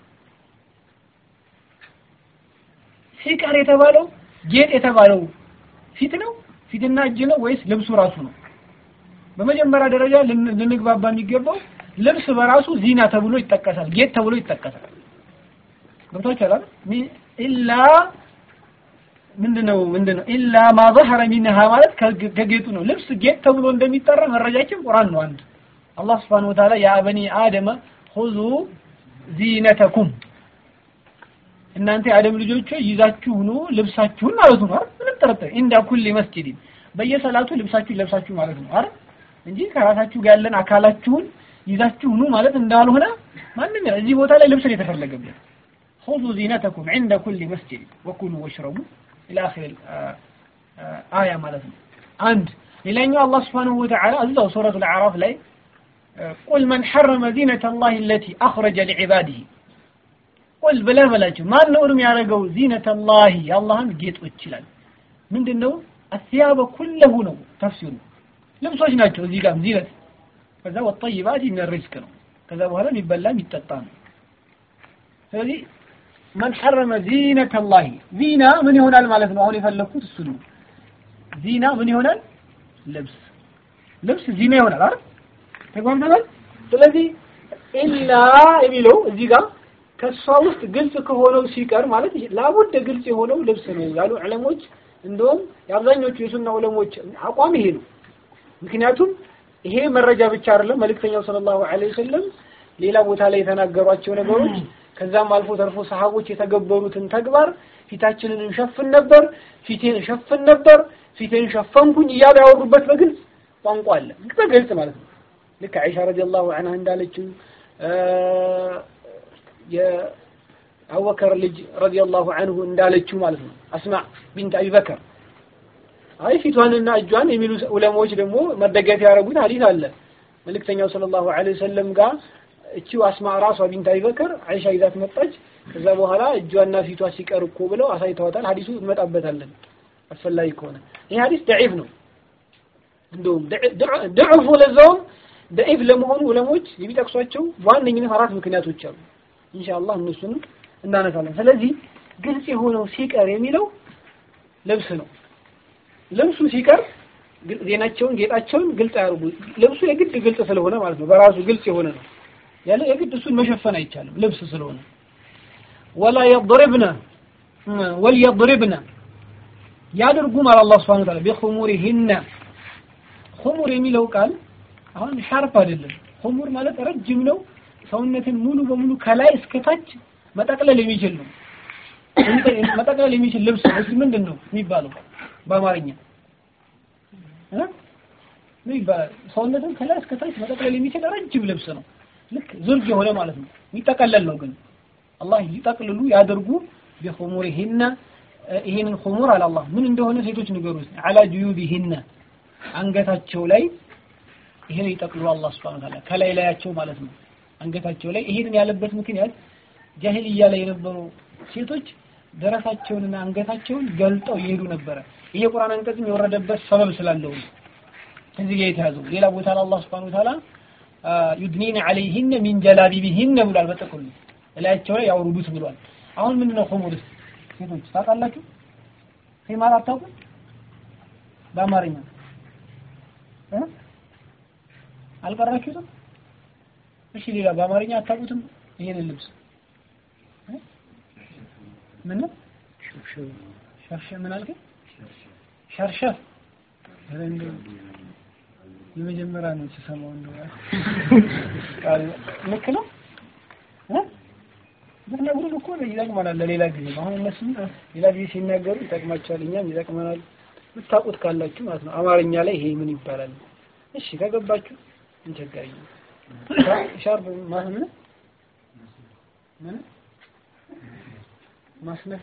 ሲቀር የተባለው ጌጥ የተባለው ፊት ነው ፊትና እጅ ነው ወይስ ልብሱ ራሱ ነው በመጀመሪያ ደረጃ ልንግባባ የሚገባው ልብስ በራሱ ዚና ተብሎ ይጠቀሳል ጌጥ ተብሎ ይጠቀሳል ገብቷችኋል አይደል ኢላ ምንድነው ምንድነው ኢላ ማ ظهر منها ማለት ከጌጡ ነው ልብስ ጌጥ ተብሎ እንደሚጠራ መረጃችን ቁርአን ነው አንድ አላህ Subhanahu Wa Ta'ala ያ በኒ አደም خذوا ዚነተኩም እናንተ የአደም ልጆች ይዛችሁ ኑ ልብሳችሁን ማለት ነው አይደል ምንም ጥርጥር እንዳ ኩል መስጂድ በየሰላቱ ልብሳችሁን ለብሳችሁ ማለት ነው አይደል እንጂ ከራሳችሁ ጋር ያለን አካላችሁን ይዛችሁ ኑ ማለት እንዳልሆነ ማንም እዚህ ቦታ ላይ ልብስ ነው የተፈለገበት خذوا زينتكم عند كل مسجد وكلوا واشربوا إلى آخر آية ማለት ነው አንድ ሌላኛው አላህ Subhanahu Wa Ta'ala እዛው ሱረቱ አልአዕራፍ ላይ قل من حرم زينة الله التي أخرج لعباده قل ብለህ በላቸው ማን ነው እርም ያደረገው ዚነተ الله የአላህን ጌጦች ይላል ምንድነው الثياب كله ነው ተፍሲሩ ልብሶች ናቸው እዚህ ጋር ዚነት ከዛ والطيبات من الرزق ነው ከዛ በኋላ የሚበላ የሚጠጣ ነው ስለዚህ መን ሐረመ ዚነተ ላሂ ዚና ምን ይሆናል ማለት ነው? አሁን የፈለኩት እሱ ነው። ዚና ምን ይሆናል? ልብስ ልብስ ዚና ይሆናል አይደል? ተግባብተናል። ስለዚህ ኢላ የሚለው እዚህ ጋር ከሷ ውስጥ ግልጽ ከሆነው ሲቀር ማለት ላቡድ ግልጽ የሆነው ልብስ ነው ያሉ ዕለሞች፣ እንደውም የአብዛኞቹ የሱና ዕለሞች አቋም ይሄ ነው። ምክንያቱም ይሄ መረጃ ብቻ አይደለም። መልእክተኛው ሰለላሁ ዐለይሂ ወሰለም ሌላ ቦታ ላይ የተናገሯቸው ነገሮች ከዛም አልፎ ተርፎ ሰሃቦች የተገበሩትን ተግባር ፊታችንን እንሸፍን ነበር፣ ፊቴን እንሸፍን ነበር፣ ፊቴን ሸፈንኩኝ እያሉ ያወሩበት በግልጽ ቋንቋ አለ። በግልጽ ማለት ነው። ልክ አይሻ ረዲየላሁ ዐንሃ እንዳለችው የአቡበከር ልጅ ረዲየላሁ ዐንሁ እንዳለችው ማለት ነው። አስማ ቢንት አቢበከር አይ ፊቷንና እጇን የሚሉ ዑለማዎች ደግሞ መደገፊያ ያደረጉት ሐዲስ አለ መልእክተኛው ሰለላሁ ዐለይሂ ወሰለም ጋር እቺው አስማ ራሷ ቢንት አቢበከር አይሻ ይዛት መጣች። ከዛ በኋላ እጇና ፊቷ ሲቀር እኮ ብለው አሳይተዋታል። ሐዲሱ እንመጣበታለን አስፈላጊ ከሆነ ይህ ሐዲስ ደዒፍ ነው። እንደውም ድዑፉ ለዛውም ደዒፍ ለመሆኑ ዑለሞች የሚጠቅሷቸው በዋነኝነት አራት ምክንያቶች አሉ። ኢንሻአላህ እነሱንም እናነሳለን። ስለዚህ ግልጽ የሆነው ሲቀር የሚለው ልብስ ነው። ልብሱ ሲቀር ዜናቸውን ጌጣቸውን ግልጽ አያርጉ። ልብሱ የግድ ግልጽ ስለሆነ ማለት ነው። በራሱ ግልጽ የሆነ ነው ያለ የግድ እሱን መሸፈን አይቻልም ልብስ ስለሆነ ወላ የضربنا ወልየضربنا ያድርጉ ማለት አላህ Subhanahu Wa Ta'ala بخمورهن خمور የሚለው ቃል አሁን ሻርፕ አይደለም خمور ማለት ረጅም ነው ሰውነትን ሙሉ በሙሉ ከላይ እስከ ታች መጠቅለል የሚችል ነው መጠቅለል የሚችል ልብስ ነው እሱ ምንድን ነው የሚባለው በአማርኛ ምን ይባላል ሰውነትን ከላይ እስከ ታች መጠቅለል የሚችል ረጅም ልብስ ነው ልክ ዝርግ የሆነ ማለት ነው የሚጠቀለል ነው ግን አላህ ይጠቅልሉ ያደርጉ ቢኹሙሪሂነ ይሄንን ኹሙር አለ አላህ ምን እንደሆነ ሴቶች ንገሩ አላ ጁዩቢሂነ አንገታቸው ላይ ይሄን ይጠቅሉ አላህ Subhanahu Ta'ala ከላይ ላያቸው ማለት ነው አንገታቸው ላይ ይሄንን ያለበት ምክንያት ጃሂልያ ላይ የነበሩ ሴቶች ደረሳቸውንና አንገታቸውን ገልጠው ይሄዱ ነበረ ይሄ ቁርአን አንቀጽም የወረደበት ሰበብ ስላለው ነው እዚህ ጋር የተያዘው ሌላ ቦታ ላይ አላህ Subhanahu Ta'ala ዩድኒን አለይሂን ሚን ጀላቢቢሂን ብሏል በጥቅሉ እላያቸው ላይ ያውርዱት ብሏል አሁን ምንድነው ኹሙርስ ሴቶች ታውቃላችሁ ኺማር አታውቁም በአማርኛ እ አልቀራችሁትም እሺ ሌላ በአማርኛ አታውቁትም ይሄንን ልብስ እ ምን ነው ሸርሸፍ ምን አልከኝ ሸርሸፍ ኧረ እንደው የመጀመሪያ ነው ስሰማው እንደው ቃል ልክ ነው እ ብትነግሩን እኮ ይጠቅመናል ለሌላ ጊዜ አሁን እነሱም ሌላ ጊዜ ሲናገሩ ይጠቅማቸዋል እኛም ይጠቅመናል የምታውቁት ካላችሁ ማለት ነው አማርኛ ላይ ይሄ ምን ይባላል እሺ ከገባችሁ እንቸገረኝ ሻርብ ማስነ ምን ማስነፈ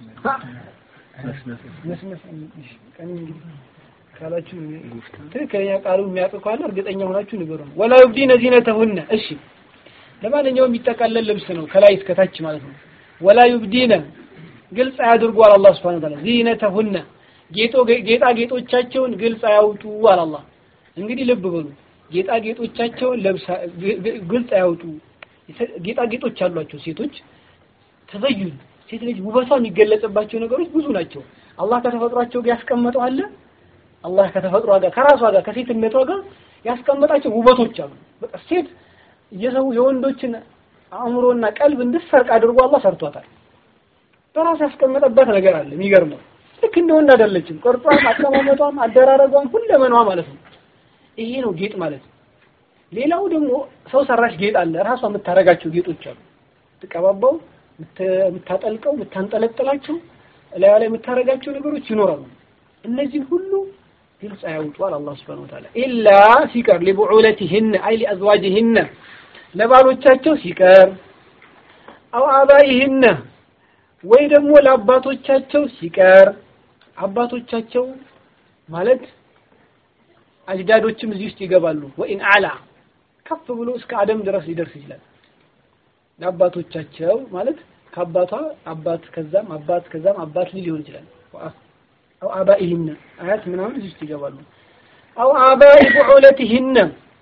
መስነፍ እሺ ቀን እንግዲህ ካላችሁ ትክክለኛ ቃሉ የሚያውቅ ካለ እርግጠኛ ሆናችሁ ንገሩን ወላ ይብዲነ ዚነተሁነ እሺ ለማንኛውም የሚጠቃለል ልብስ ነው ከላይ እስከታች ማለት ነው ወላ ዩብዲነ ግልጽ አያድርጉ አለ አላህ Subhanahu Wa Ta'ala ዚነተሁነ ጌጦ ጌጣ ጌጦቻቸውን ግልጽ አያውጡ አለ አላህ እንግዲህ ልብ በሉ ጌጣ ጌጦቻቸውን ለብሳ ግልጽ አያውጡ ጌጣ ጌጦች አሏቸው ሴቶች ተዘዩን ሴት ልጅ ውበቷ የሚገለጽባቸው ነገሮች ብዙ ናቸው አላህ ከተፈጥሯቸው ጋር ያስቀመጠው አለ አላህ ከተፈጥሯ ጋር ከራሷ ጋር ከሴትነቷ ጋር ያስቀመጣቸው ውበቶች አሉ በቃ ሴት የሰው የወንዶችን አእምሮና ቀልብ እንድሰርቅ አድርጎ አላህ ሰርቷታል። በራሱ ያስቀመጠበት ነገር አለ የሚገርመው። ልክ እንደ ወንድ አይደለችም። ቅርጿም፣ አቀማመጧም፣ አደራረጓም ሁለመናዋ ማለት ነው። ይሄ ነው ጌጥ ማለት። ሌላው ደግሞ ሰው ሰራሽ ጌጥ አለ። ራሷ የምታረጋቸው ጌጦች አሉ። የምትቀባባው፣ የምታጠልቀው፣ የምታንጠለጥላቸው ላይ ላይ የምታረጋቸው ነገሮች ይኖራሉ። እነዚህ ሁሉ ግልጽ አያውጧል አላህ Subhanahu Wa Ta'ala ኢላ ሲቀር ሊቡዑለቲሂን አይ ሊአዝዋጅሂን ለባሎቻቸው ሲቀር አው አባይሂን ወይ ደግሞ ለአባቶቻቸው ሲቀር አባቶቻቸው ማለት አጅዳዶችም እዚህ ውስጥ ይገባሉ ወኢን አላ ከፍ ብሎ እስከ አደም ድረስ ሊደርስ ይችላል ለአባቶቻቸው ማለት ከአባቷ አባት ከዛም አባት ከዛም አባት ሊሆን ይችላል አው አባኢህነ አያት ምናምን እዚህ ውስጥ ይገባሉ አው አባኢ ቡዑለቲህነ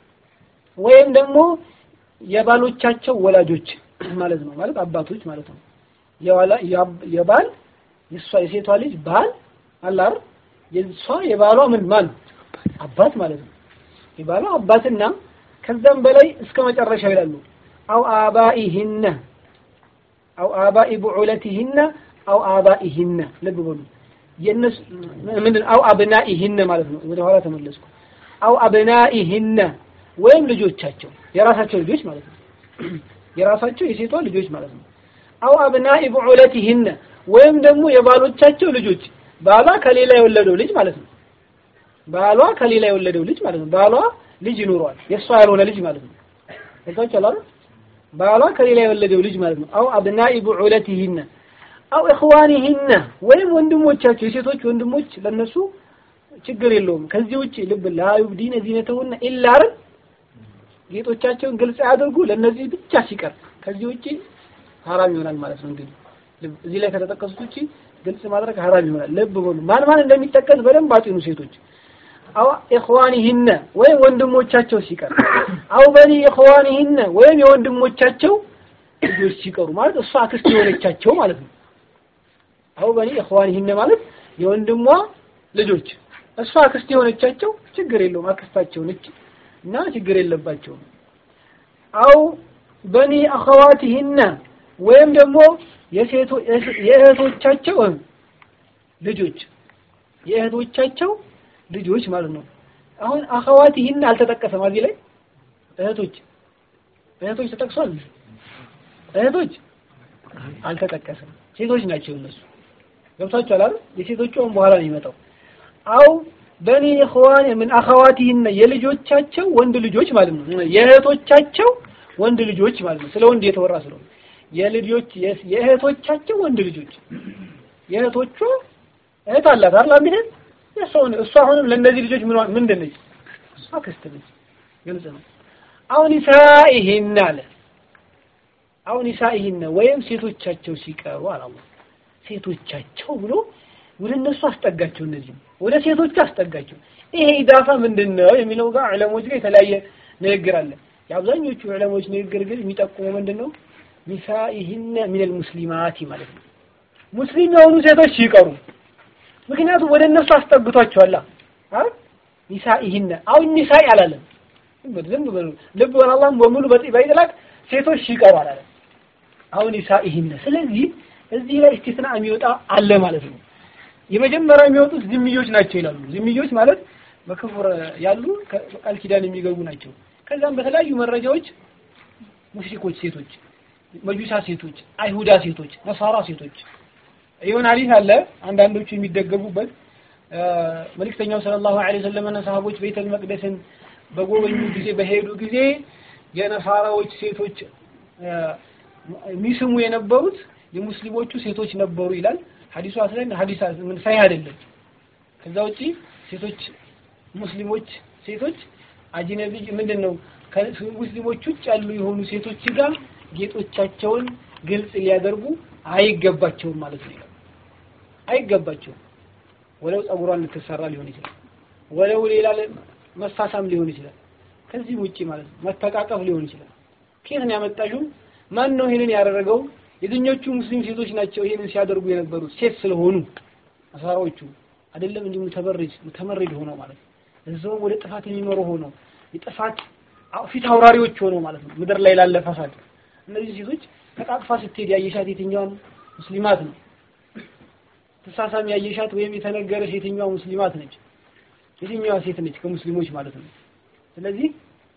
ወይም ደግሞ የባሎቻቸው ወላጆች ማለት ነው ማለት አባቶች ማለት ነው የዋላ የባል የሷ የሴቷ ልጅ ባል አላር የሷ የባሏ ምን ማን አባት ማለት ነው የባሏ አባትና ከዛም በላይ እስከ መጨረሻው ይላሉ አው አባኢህነ አው አባኢ ቡዑለቲህነ አው አባኢህነ ልብ በሉ የነሱ ምንድን አው አብናኢህነ ማለት ነው ወደ ኋላ ተመለስኩ አው አብናኢህነ ወይም ልጆቻቸው የራሳቸው ልጆች ማለት ነው የራሳቸው የሴቷ ልጆች ማለት ነው አው አብናኢ ቡዑለቲህነ ወይም ደግሞ የባሎቻቸው ልጆች ባሏ ከሌላ የወለደው ልጅ ማለት ነው ባሏ ከሌላ የወለደው ልጅ ማለት ነው ባሏ ልጅ ይኖረዋል የእሷ ያልሆነ ልጅ ማለት ነው ታውቃችሁ አይደል ባሏ ከሌላ የወለደው ልጅ ማለት ነው አው አብናኢ ቡዑለቲህነ አው ኢኽዋኒሂነ ወይም ወንድሞቻቸው የሴቶች ወንድሞች ለነሱ ችግር የለውም ከዚህ ውጪ ልብ ላ ዩብዲነ ዚነተሁነ ኢላ አይደል ጌጦቻቸውን ግልጽ ያድርጉ ለነዚህ ብቻ ሲቀር ከዚህ ውጪ ሐራም ይሆናል ማለት ነው እንግዲህ እዚህ ላይ ከተጠቀሱት ውጪ ግልጽ ማድረግ ሐራም ይሆናል ልብ በሉ ማን ማን እንደሚጠቀስ በደንብ አጢኑ ሴቶች አው ኢኽዋኒሂነ ወይም ወንድሞቻቸው ሲቀር አው በኒ ኢኽዋኒሂነ ወይም የወንድሞቻቸው ልጆች ሲቀሩ ማለት እሷ አክስት የሆነቻቸው ማለት ነው አው በኒ ኢኽዋኒሂነ ማለት የወንድሟ ልጆች እሷ አክስት የሆነቻቸው ችግር የለውም አክስታቸው ነች እና ችግር የለባቸውም አው በኒ አኸዋቲሂነ ወይም ደግሞ የሴቶ የእህቶቻቸው ልጆች የእህቶቻቸው ልጆች ማለት ነው አሁን አኸዋቲሂነ አልተጠቀሰም እዚህ ላይ እህቶች እህቶች ተጠቅሷል እህቶች አልተጠቀሰም ሴቶች ናቸው እነሱ ገብታችኋል አይደል የሴቶቹ አሁን በኋላ ነው የሚመጣው አው በኒ ኢኽዋን ምን አኸዋቲሂነ የልጆቻቸው ወንድ ልጆች ማለት ነው የእህቶቻቸው ወንድ ልጆች ማለት ነው ስለ ወንድ የተወራ ስለሆነ የልጆች የእህቶቻቸው ወንድ ልጆች የእህቶቿ እህት አላት አይደል አንዲት የሰውን እሷ አሁንም ለእነዚህ ልጆች ምን ምንድን ነች? እሷ ክስት ነች። ግልጽ ነው። አሁን ይሳኢሂን አለ አሁን ይሳኢሂን ወይም ሴቶቻቸው ሲቀሩ አላህ ሴቶቻቸው ብሎ ወደ እነሱ አስጠጋቸው። እነዚህ ወደ ሴቶቹ አስጠጋቸው። ይሄ ኢዳፋ ምንድን ነው የሚለው ጋር ዕለሞች ጋር የተለያየ ንግግር አለ። የአብዛኞቹ ዕለሞች ንግግር ግን የሚጠቁመው ምንድን ነው? ኒሳኢሂነ ሚነል ሙስሊማቲ ማለት ነው። ሙስሊም የሆኑ ሴቶች ሲቀሩ ምክንያቱም ወደ እነሱ አስጠግቷቸዋል። አይደል ኒሳኢሂነ አሁን ኒሳኢ አላለም። ዝም ብሎ ልብ በል አላህም በሙሉ በይጥላቅ ሴቶች ሲቀሩ አላለም። አሁን ኒሳኢሂነ ስለዚህ እዚህ ላይ እስቲስና የሚወጣ አለ ማለት ነው። የመጀመሪያ የሚወጡት ዝምዮች ናቸው ይላሉ። ዝምዮች ማለት በክፍር ያሉ ቃል ኪዳን የሚገቡ ናቸው። ከዛም በተለያዩ መረጃዎች ሙሽሪኮች ሴቶች፣ መጁሳ ሴቶች፣ አይሁዳ ሴቶች፣ ነሳራ ሴቶች ይሁን ሐዲስ አለ አንዳንዶቹ የሚደገፉበት መልእክተኛው ሰለላሁ ዐለይሂ ወሰለም ሰሃቦች ቤተል መቅደስን በጎበኙ ጊዜ በሄዱ ጊዜ የነሳራዎች ሴቶች የሚስሙ የነበሩት የሙስሊሞቹ ሴቶች ነበሩ ይላል ሐዲሱ አስለን ሐዲስ ምን ሳይ አይደለም። ከዛ ውጪ ሴቶች ሙስሊሞች ሴቶች አጅነቢ ምንድን ነው ከሙስሊሞች ውጭ ያሉ የሆኑ ሴቶች ጋር ጌጦቻቸውን ግልጽ ሊያደርጉ አይገባቸውም ማለት ነው። አይገባቸውም። ወለው ጸጉሯን ልትሰራ ሊሆን ይችላል፣ ወለው ሌላ መሳሳም ሊሆን ይችላል። ከዚህ ውጪ ማለት ነው መተቃቀፍ ሊሆን ይችላል። ከየት ነው ያመጣሽው? ማን ነው ይሄንን ያደረገው? የትኞቹ ሙስሊም ሴቶች ናቸው ይሄንን ሲያደርጉ የነበሩት? ሴት ስለሆኑ አሳራዎቹ አይደለም እንዲሁ ተበረጅ ተመረድ ሆነው ማለት ነው። እዛው ወደ ጥፋት የሚመሩ ሆነው የጥፋት ፊት አውራሪዎች ሆነው ማለት ነው። ምድር ላይ ላለ ፈሳድ እነዚህ ሴቶች ተቃቅፋ ስትሄድ ያየሻት የትኛዋን ሙስሊማት ነው? ተሳሳሚ ያየሻት ወይም የተነገረሽ የትኛዋ ሙስሊማት ነች? የትኛዋ ሴት ነች ከሙስሊሞች ማለት ነው። ስለዚህ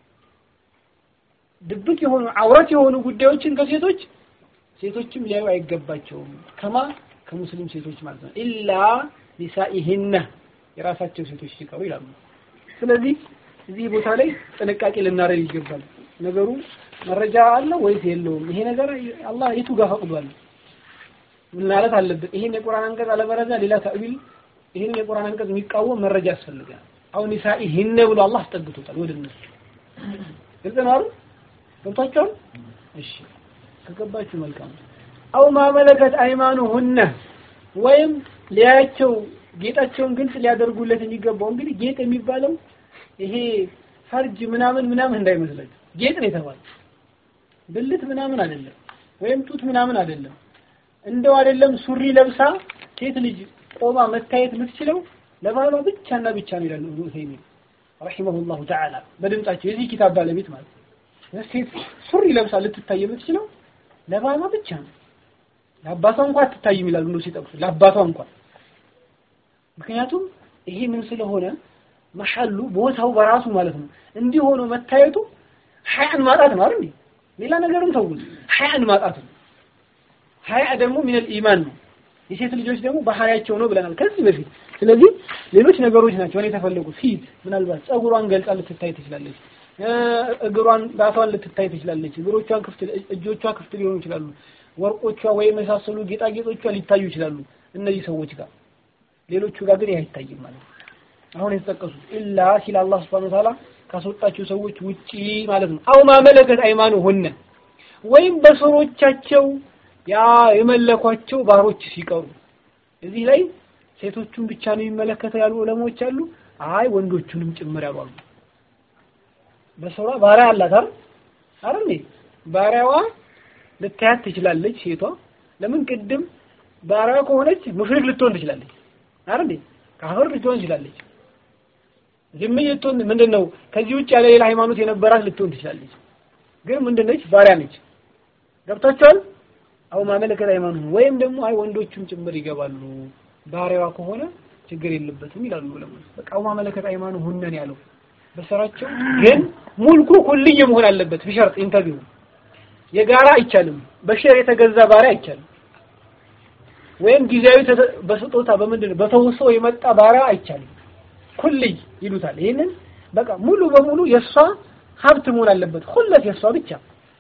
ድብቅ የሆኑ አውረት የሆኑ ጉዳዮችን ከሴቶች ሴቶችም ሊያዩ አይገባቸውም። ከማ ከሙስሊም ሴቶች ማለት ነው። ኢላ ኒሳኢሂነ የራሳቸው ሴቶች ሲቀሩ ይላሉ። ስለዚህ እዚህ ቦታ ላይ ጥንቃቄ ልናደርግ ይገባል። ነገሩ መረጃ አለ ወይስ የለውም? ይሄ ነገር አላህ የቱ ጋር ፈቅዷል? ምን ማለት አለበት? ይሄን የቁርአን አንቀጽ አለበለዚያ ሌላ ተእዊል ይሄን የቁርአን አንቀጽ የሚቃወም መረጃ ያስፈልጋል። አሁን ኒሳኢሂነ ብሎ አላህ አስጠግቶታል ወደ እነሱ። ግልጽ ነው አይደል? ገብቷቸዋል? እሺ ከገባችሁ መልካም። አው ማመለከት አይማኑሁነ ወይም ሊያቸው ጌጣቸውን ግልጽ ሊያደርጉለት የሚገባው እንግዲህ ጌጥ የሚባለው ይሄ ፈርጅ ምናምን ምናምን እንዳይመስላችሁ ጌጥ ነው የተባለው ብልት ምናምን አይደለም፣ ወይም ጡት ምናምን አይደለም። እንደው አይደለም ሱሪ ለብሳ ሴት ልጅ ቆማ መታየት የምትችለው ለባሏ ብቻና ብቻ ነው ይላሉ ኢብኑ ዑሰይሚን ረሂመሁላሁ ተዓላ በድምጻቸው የዚህ ኪታብ ባለቤት ማለት ነው። ሴት ሱሪ ለብሳ ልትታይ የምትችለው ለባሏ ብቻ ነው። ለአባቷ እንኳን አትታይም ይላሉ ነው ሲጠቅሱ ለአባቷ እንኳን ምክንያቱም ይሄ ምን ስለሆነ መሐሉ ቦታው በራሱ ማለት ነው እንዲህ ሆኖ መታየቱ ሀያን ማጣት ነው አይደል? ሌላ ነገርም ተውት፣ ሀያን ማጣት ነው። ሀያ ደግሞ ሚነል ኢማን ነው። የሴት ልጆች ደግሞ ባህሪያቸው ነው ብለናል ከዚህ በፊት። ስለዚህ ሌሎች ነገሮች ናቸው እኔ የተፈለጉት። ፊት ምናልባት ጸጉሯን ገልጻ ልትታይ ትችላለች፣ እግሯን ራሷን ልትታይ ትችላለች፣ እግሮቿን ክፍት፣ እጆቿ ክፍት ሊሆኑ ይችላሉ፣ ወርቆቿ ወይም የመሳሰሉ ጌጣጌጦቿ ሊታዩ ይችላሉ እነዚህ ሰዎች ጋር። ሌሎቹ ጋር ግን ይህ አይታይም ማለት ነው። አሁን የተጠቀሱት ኢላ ሲል አላህ ሱብሓነሁ ወተዓላ ካስወጣቸው ሰዎች ውጪ ማለት ነው። አው ማመለከት አይማኑ ሆነ ወይም በሰሮቻቸው ያ የመለኳቸው ባሮች ሲቀሩ እዚህ ላይ ሴቶቹን ብቻ ነው የሚመለከተው ያሉ ዑለሞች አሉ። አይ ወንዶቹንም ጭምር ያሉ አሉ። በሰሯ ባሪያ አላት አይደል አይደል? ባሪያዋ ልታያት ትችላለች ሴቷ። ለምን ቅድም ባሪያዋ ከሆነች ሙሽሪክ ልትሆን ትችላለች አይደል? ካፍር ልትሆን ትችላለች። ዝምይ ልትሆን ምንድነው ከዚህ ውጭ ያለ ሌላ ሃይማኖት የነበራት ልትሆን ትችላለች። ግን ምንድነች? ባሪያ ነች። ገብታችኋል? አው ማመለከት ሃይማኖት ወይም ደግሞ አይ ወንዶቹም ጭምር ይገባሉ ባሪያዋ ከሆነ ችግር የለበትም ይላሉ ዑለማዎች። በቃ አው ማመለከት ሃይማኖት ሁነን ያለው በሰራቸው ግን ሙልኩ ኩልይ መሆን አለበት። ቢሸርጥ ኢንተርቪው የጋራ አይቻልም። በሼር የተገዛ ባሪያ አይቻልም። ወይም ጊዜያዊ በስጦታ በምንድን በተውሶ የመጣ ባሪያ አይቻልም። ኩልይ ይሉታል። ይሄንን በቃ ሙሉ በሙሉ የሷ ሀብት መሆን አለበት። ሁለት የሷ ብቻ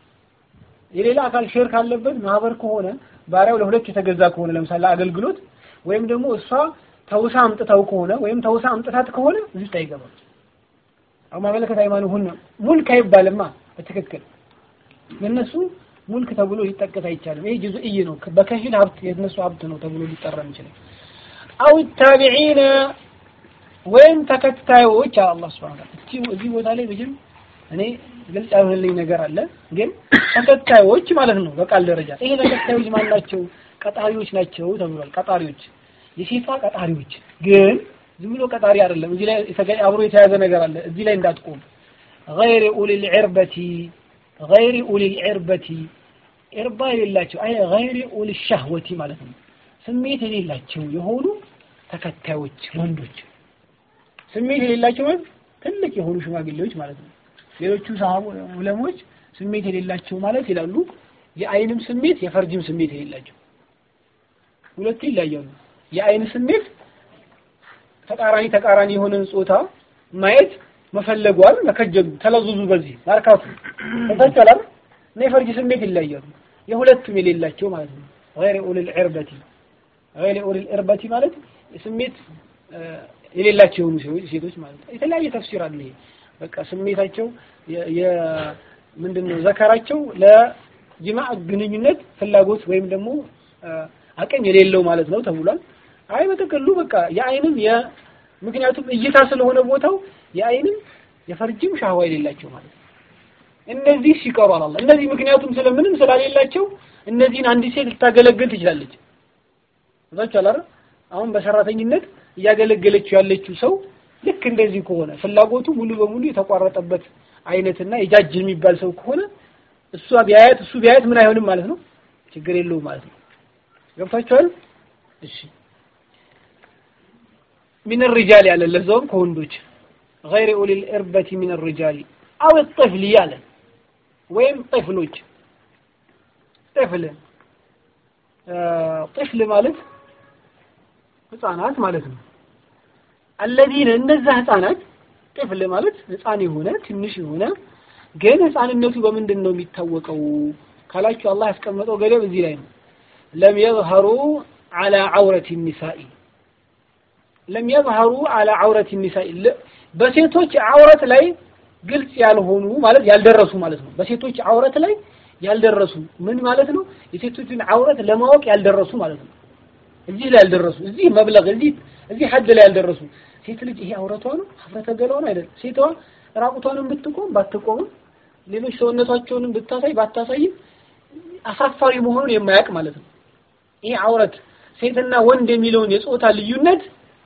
የሌላ አካል ሼር ካለበት ማህበር ከሆነ ባሪያው ለሁለት የተገዛ ከሆነ ለምሳሌ አገልግሎት ወይም ደግሞ እሷ ተውሳ አምጥተው ከሆነ ወይም ተውሳ አምጥታት ከሆነ እዚህ ውስጥ አይገባም። አሁን ማመለከት ሃይማኖት ሙልክ አይባልማ በትክክል የነሱ ሙልክ ተብሎ ሊጠቀስ አይቻልም። ይሄ ጁዝኢ ነው፣ በከፊል ሀብት የነሱ ሀብት ነው ተብሎ ሊጠራ የሚችለው። አው ታቢዒነ ወይም ተከታዮች አላህ ሱብሓነሁ ወተዓላ እቺ እዚህ ቦታ ላይ በጅም እኔ ግልጽ ያልሆነልኝ ነገር አለ። ግን ተከታዮች ማለት ነው በቃል ደረጃ ይሄ ተከታዮች ማን ናቸው? ቀጣሪዎች ናቸው ተብሏል። ቀጣሪዎች የሴቷ ቀጣሪዎች ግን ዝም ብሎ ቀጣሪ አይደለም። እዚህ ላይ አብሮ የተያዘ ነገር አለ። እዚህ ላይ እንዳትቆም ገይር ኡሊል ዒርበቲ ገይር ኡሊል ዒርበቲ ዒርባ የሌላቸው አይ ገይር ኡሊል ሸህወቲ ማለት ነው። ስሜት የሌላቸው የሆኑ ተከታዮች ወንዶች ስሜት የሌላቸው ማለት ትልቅ የሆኑ ሽማግሌዎች ማለት ነው። ሌሎቹ ሰሃቡ ዑለሞች ስሜት የሌላቸው ማለት ይላሉ የአይንም ስሜት የፈርጅም ስሜት የሌላቸው ሁለቱ ይለያሉ። የአይን ስሜት ተቃራኒ ተቃራኒ የሆነን ጾታ ማየት መፈለጓል መከጀሉ ተለዙዙ በዚህ ማርካቱ ተፈጸላል እና የፈርጅ ስሜት ይለያሉ። የሁለቱም የሌላቸው ማለት ነው። غير اولي العربة غير اولي العربة ማለት ስሜት የሌላቸው የሆኑ ሴቶች ማለት ነው። የተለያየ ተፍሲር አለ ይሄ በቃ ስሜታቸው ምንድነው ዘከራቸው ለጅማዕ ግንኙነት ፍላጎት ወይም ደግሞ አቅም የሌለው ማለት ነው ተብሏል። አይ በጥቅሉ በቃ የአይንም ምክንያቱም እይታ ስለሆነ ቦታው የአይንም የፈርጅም ሻህዋ የሌላቸው ማለት ነው። እነዚህ ሲቀሩ አላህ እነዚህ ምክንያቱም ስለምንም ስላሌላቸው እነዚህን አንዲት ሴት ልታገለግል ትችላለች። እዛችሁ አላረ አሁን በሰራተኝነት እያገለገለችው ያለችው ሰው ልክ እንደዚህ ከሆነ ፍላጎቱ ሙሉ በሙሉ የተቋረጠበት አይነትና የጃጅ የሚባል ሰው ከሆነ እሷ ቢያያት እሱ ቢያያት ምን አይሆንም ማለት ነው፣ ችግር የለውም ማለት ነው። ገብታችኋል? እሺ ሚን ሪጃል ያለ ለዛውም ከወንዶች غير اولي الاربه من الرجال او الطفل ያለ ወይም ጥፍሎች ጥፍል ጥፍል ማለት ህፃናት ማለት ነው። አለዚነ እነዛ ህፃናት ጥፍል ማለት ህፃን የሆነ ትንሽ የሆነ ግን ህፃንነቱ በምንድን ነው የሚታወቀው ካላችሁ አላህ ያስቀመጠው ገደብ እዚህ ላይ ነው። ለም የظهሩ على عورة النساء ለም የظهሩ على عورة النساء በሴቶች አውረት ላይ ግልጽ ያልሆኑ ማለት ያልደረሱ ማለት ነው። በሴቶች አውረት ላይ ያልደረሱ ምን ማለት ነው? የሴቶችን አውረት ለማወቅ ያልደረሱ ማለት ነው። እዚህ ላይ ያልደረሱ እዚህ መብለግ እዚህ እዚህ ሐድ ላይ ያልደረሱ ሴት ልጅ ይሄ አውረቷ ነው ሀፍረተ ገላዋ ነው አይደለም። ሴቷ ራቁቷንም ብትቆም ባትቆም ሌሎች ሰውነቷቸውንም ብታሳይ ባታሳይም አሳፋሪ መሆኑን የማያውቅ ማለት ነው። ይሄ አውረት ሴትና ወንድ የሚለውን የጾታ ልዩነት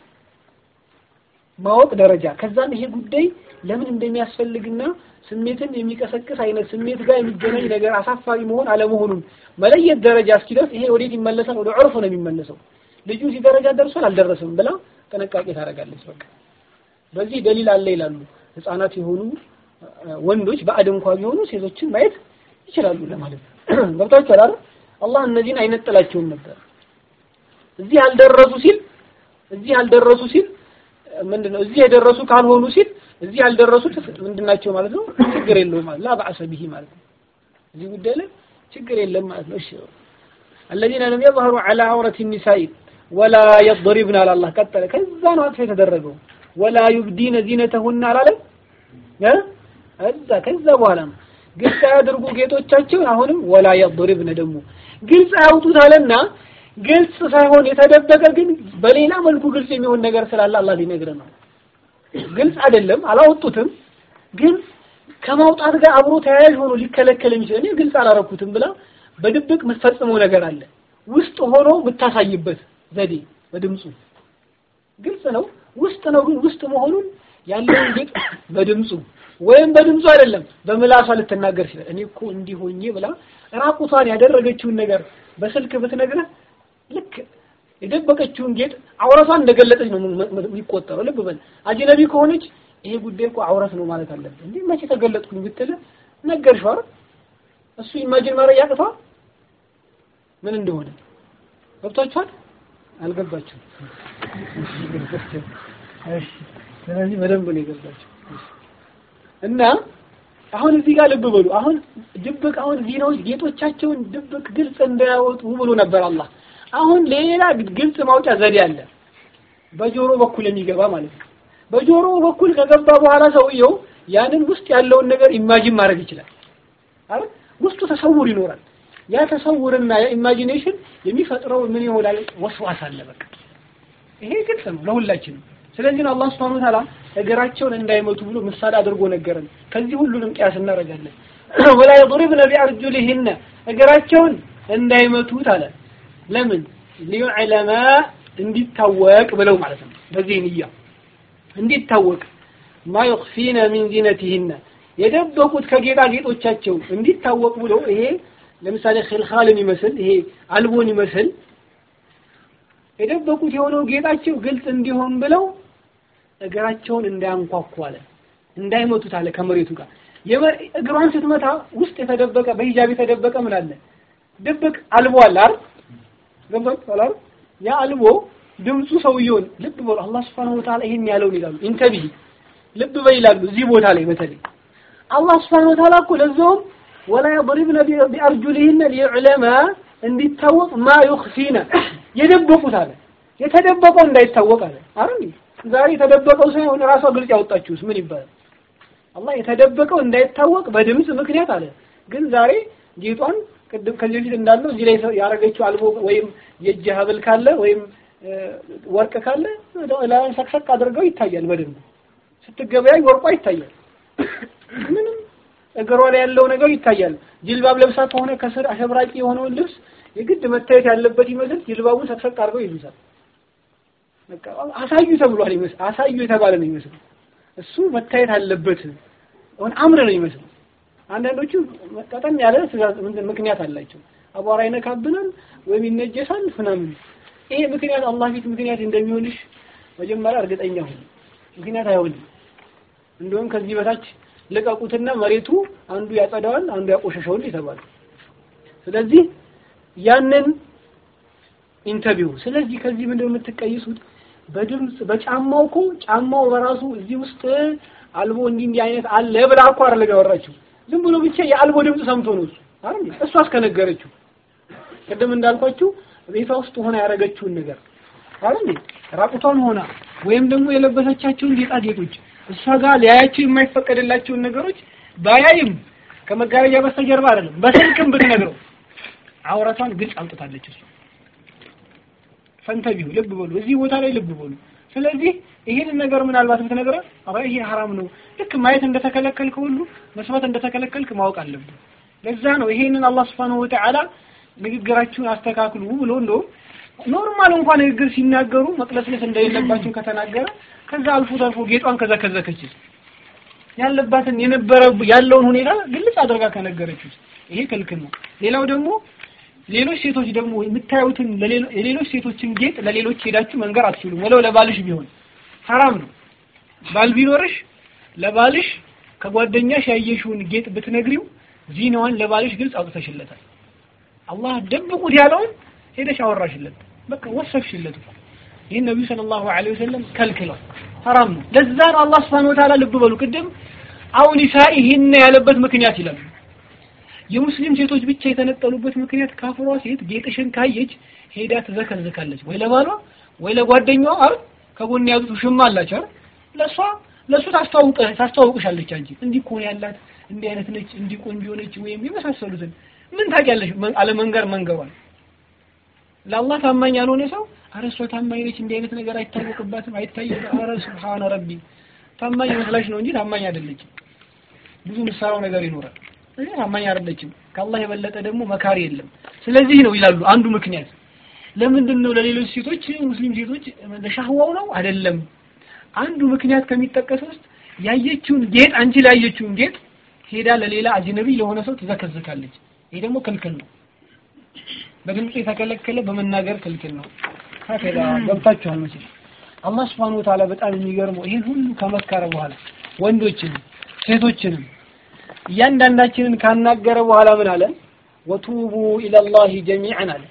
ማወቅ ደረጃ ከዛም ይሄ ጉዳይ ለምን እንደሚያስፈልግና ስሜትን የሚቀሰቅስ አይነት ስሜት ጋር የሚገናኝ ነገር አሳፋሪ መሆን አለመሆኑን መለየት ደረጃ እስኪደርስ ይሄ ወዴት ይመለሳል? ወደ ዑርፍ ነው የሚመለሰው። ልጁ እዚህ ደረጃ ደርሷል አልደረሰም ብላ ጥንቃቄ ታደርጋለች። በቃ በዚህ ደሊል አለ ይላሉ። ህፃናት የሆኑ ወንዶች ባዕድ እንኳ ቢሆኑ ሴቶችን ማየት ይችላሉ ለማለት ነው። ገብታችኋል አይደል? አላህ እነዚህን አይነጥላቸውም ነበር። እዚህ አልደረሱ ሲል እዚህ አልደረሱ ሲል ምንድነው እዚህ የደረሱ ካልሆኑ ሲል እዚህ ያልደረሱት ምንድናቸው ማለት ነው? ችግር የለውም ማለት ላ በአሰ ቢሂ ማለት ነው። እዚህ ጉዳይ ላይ ችግር የለም ማለት ነው። እሺ الذين لم يظهروا على عورة النساء ولا يضربن على الله ቀጠለ ከዛ ነው አጥፍ የተደረገው ولا يبدين زينتهن አላለም እዛ ከዛ በኋላ ነው ግልጽ ያድርጉ ጌጦቻቸውን አሁንም ወላ የضربن ደግሞ ግልጽ ያውጡት አለና ግልጽ ሳይሆን የተደበቀ ግን በሌላ መልኩ ግልጽ የሚሆን ነገር ስላለ አላህ ሊነግረን ነው። ግልጽ አይደለም አላወጡትም፣ ግን ከማውጣት ጋር አብሮ ተያያዥ ሆኖ ሊከለከል የሚችል እኔ ግልጽ አላረኩትም ብላ በድብቅ የምትፈጽመው ነገር አለ። ውስጥ ሆኖ የምታሳይበት ዘዴ በድምፁ ግልጽ ነው። ውስጥ ነው ግን ውስጥ መሆኑን ያለውን ጌጥ በድምፁ ወይም በድምፁ አይደለም በምላሷ ልትናገር ይችላል። እኔ እኮ እንዲህ ሆኜ ብላ ራቁቷን ያደረገችውን ነገር በስልክ ብትነግረህ ልክ የደበቀችውን ጌጥ አውረቷን እንደገለጠች ነው የሚቆጠረው። ልብ በል አጅነቢ ከሆነች ይሄ ጉዳይ እኮ አውረት ነው ማለት አለብህ። እንዴ መቼ ተገለጥኩኝ ብትል ነገርሽው አይደል? እሱ ኢማጂን ማድረግ ያቅተዋል ምን እንደሆነ ገብቷችኋል? አልገባችሁም? እሺ፣ ስለዚህ በደንብ ነው የገባችሁ እና አሁን እዚህ ጋር ልብ በሉ። አሁን ድብቅ አሁን ዚናዎች ጌጦቻቸውን ድብቅ ግልጽ እንዳያወጡ ብሎ ነበር አላህ። አሁን ሌላ ግልጽ ማውጫ ዘዴ አለ። በጆሮ በኩል የሚገባ ማለት ነው። በጆሮ በኩል ከገባ በኋላ ሰውየው ያንን ውስጥ ያለውን ነገር ኢማጂን ማድረግ ይችላል አይደል? ውስጡ ተሰውር ይኖራል። ያ ተሰውርና ያ ኢማጂኔሽን የሚፈጥረው ምን ይሆናል? ወስዋስ አለ። በቃ ይሄ ግልጽ ነው ለሁላችንም። ስለዚህ ነው አላህ Subhanahu Wa Ta'ala እግራቸውን እንዳይመቱ ብሎ ምሳሌ አድርጎ ነገረን። ከዚህ ሁሉንም ቅያስ እናደርጋለን። ወላ يضربن بأرجلهن እግራቸውን እንዳይመቱት አለ። ለምን ሊዩዕለማ እንዲታወቅ ብለው ማለት ነው። በዚህ ንያ እንዲታወቅ ማ يخفين من زينتهن የደበቁት ከጌጣጌጦቻቸው እንዲታወቅ ብሎ ይሄ ለምሳሌ ኺልኻልን ይመስል ይሄ አልቦን ይመስል የደበቁት የሆነው ጌጣቸው ግልጽ እንዲሆን ብለው እግራቸውን እንዳያንኳኩ አለ እንዳይመቱት አለ ከመሬቱ ጋር እግሯን ስትመታ ውስጥ የተደበቀ በሂጃብ የተደበቀ ምን አለ ድብቅ አልቦ አለ አይደል ገብቷል አይደል ያ አልቦ ድምፁ ሰውየውን ልብ በሉ አላህ Subhanahu Wa Ta'ala ይሄን ያለውን ይላሉ ኢንተቢ ልብ በይ ይላሉ እዚህ ቦታ ላይ በተለይ አላህ Subhanahu Wa Ta'ala እኮ ለዛውም ወላ يضربن بأرجلهن ليعلم እንዲታወቅ ማ يخفين የደበቁት አለ የተደበቀው እንዳይታወቅ አለ አይደል ዛሬ የተደበቀው ሳይሆን ራሷ ግልጽ ያወጣችሁስ ምን ይባላል አላህ የተደበቀው እንዳይታወቅ በድምጽ ምክንያት አለ ግን ዛሬ ጌጧን ቅድም ከዚህ በፊት እንዳለው እዚህ ላይ ያረገችው አልቦ ወይም የእጅ ሀብል ካለ ወይም ወርቅ ካለ ላይ ሰቅሰቅ አድርገው ይታያል በደንብ ስትገበያይ ወርቋ ይታያል ምንም እግሯ ላይ ያለው ነገር ይታያል ጅልባብ ለብሳ ከሆነ ከስር አሸብራቂ የሆነውን ልብስ የግድ መታየት ያለበት ይመስል ጅልባቡን ሰቅሰቅ አድርገው ይሉታል በቃ አሳዩ ተብሏል ይመስል አሳዩ የተባለ ነው ይመስል እሱ መታየት አለበት አሁን አምር ነው ይመስል አንዳንዶቹ ቀጠን ያለ ትእዛዝ ምክንያት አላቸው አቧራ ይነካብናል ወይም ይነጀሳል ምናምን ይሄ ምክንያት አላህ ፊት ምክንያት እንደሚሆንሽ መጀመሪያ እርግጠኛ ሁን ምክንያት አይሆንም እንደውም ከዚህ በታች ልቀቁትና መሬቱ አንዱ ያጸዳዋል አንዱ ያቆሸሸዋል የተባለ ስለዚህ ያንን ኢንተርቪው ስለዚህ ከዚህ ምንድነው የምትቀይሱት በድምጽ በጫማው እኮ ጫማው በራሱ እዚህ ውስጥ አልቦ እንዲህ እንዲህ አይነት አለ ብላ እኮ አይደለም ያወራችው ዝም ብሎ ብቻ የአልቦ ድምጽ ሰምቶ ነው እሱ አይደል እሷ አስከነገረችው ቅድም እንዳልኳችሁ ቤቷ ውስጥ ሆና ያደረገችውን ነገር አይደል ራቁቷን ሆና ወይም ደግሞ የለበሰቻቸውን ጌጣጌጦች እሷ ጋር ሊያያቸው የማይፈቀድላቸውን ነገሮች ባያይም ከመጋረጃ በስተጀርባ አይደለም በስልክም ብትነግረው አውራቷን ግልጽ አውጥታለች እሱ ፈንተቢሁ ልብ በሉ እዚህ ቦታ ላይ ልብ በሉ ስለዚህ ይሄንን ነገር ምናልባት ብትነግረው አባ ይሄ ሐራም ነው ልክ ማየት እንደተከለከልክ ሁሉ መስማት እንደተከለከልክ ማወቅ አለብን ለዛ ነው ይሄንን አላህ Subhanahu Wa Ta'ala ንግግራችሁን አስተካክሉ ብሎ እንደውም ኖርማል እንኳን ንግግር ሲናገሩ መቅለስለስ እንደሌለባቸው ከተናገረ ከዛ አልፎ ተርፎ ጌጧን ከዘከዘከች ያለባትን የነበረ ያለውን ሁኔታ ግልጽ አድርጋ ከነገረችው ይሄ ክልክል ነው ሌላው ደግሞ ሌሎች ሴቶች ደግሞ የምታዩትን የሌሎች ሴቶችን ጌጥ ለሌሎች ሄዳችሁ መንገር አትችሉም ወለው ለባልሽ ቢሆን ሐራም ነው ባል ቢኖርሽ ለባልሽ ከጓደኛሽ ያየሽውን ጌጥ ብትነግሪው ዚናዋን ለባልሽ ግልጽ አውጥተሽለታል አላህ ደብቁት ያለውን ሄደሽ አወራሽለት በቃ ወሰፍሽለት ይህን ነቢዩ ሰለላሁ ዐለይሂ ወሰለም ከልክለው ሐራም ነው ለዛ ነው አላህ Subhanahu Wa Ta'ala ልብ በሉ ቅድም አው ኒሳኢሂን ያለበት ምክንያት ይላል የሙስሊም ሴቶች ብቻ የተነጠሉበት ምክንያት ካፍሯ ሴት ጌጥሽን ካየች ሄዳ ትዘከዝካለች ወይ ለባሏ ወይ ለጓደኛዋ አይደል ከጎን ያዙት ውሽማ አላቸው አይደል ለሷ ለሱ ታስተዋውቀ ታስተዋውቅሻለች አንቺ እንዲህ እኮ ነው ያላት እንዲህ አይነት ነች እንዲህ ቆንጆ ነች ወይም የመሳሰሉትን ምን ታውቂያለሽ አለመንገር መንገሯል ለአላህ ታማኝ ያልሆነ ሰው አረ እሷ ታማኝ ነች እንዲህ አይነት ነገር አይታወቅባትም አይታይም አረ ሱብሃነ ረቢ ታማኝ መስላሽ ነው እንጂ ታማኝ አይደለችም ብዙ ምሰራው ነገር ይኖራል እዚህ ታማኝ አይደለችም ከአላህ የበለጠ ደግሞ መካሪ የለም ስለዚህ ነው ይላሉ አንዱ ምክንያት ለምንድን ነው ለሌሎች ሴቶች ሙስሊም ሴቶች ለሻህዋው ነው አይደለም አንዱ ምክንያት ከሚጠቀሰው ውስጥ ያየችውን ጌጥ አንቺ ላይ ያየችውን ጌጥ ሄዳ ለሌላ አጅነቢ ለሆነ ሰው ትዘከዝካለች ይሄ ደግሞ ክልክል ነው በድምጽ የተከለከለ በመናገር ክልክል ነው ከዛ ገብታችኋል መቼም አላህ Subhanahu Wa Ta'ala በጣም የሚገርመው ይሄን ሁሉ ከመከረ በኋላ ወንዶችንም ሴቶችንም እያንዳንዳችንን ካናገረ በኋላ ምን አለ ወቱቡ ኢለላሂ ጀሚዐን አለ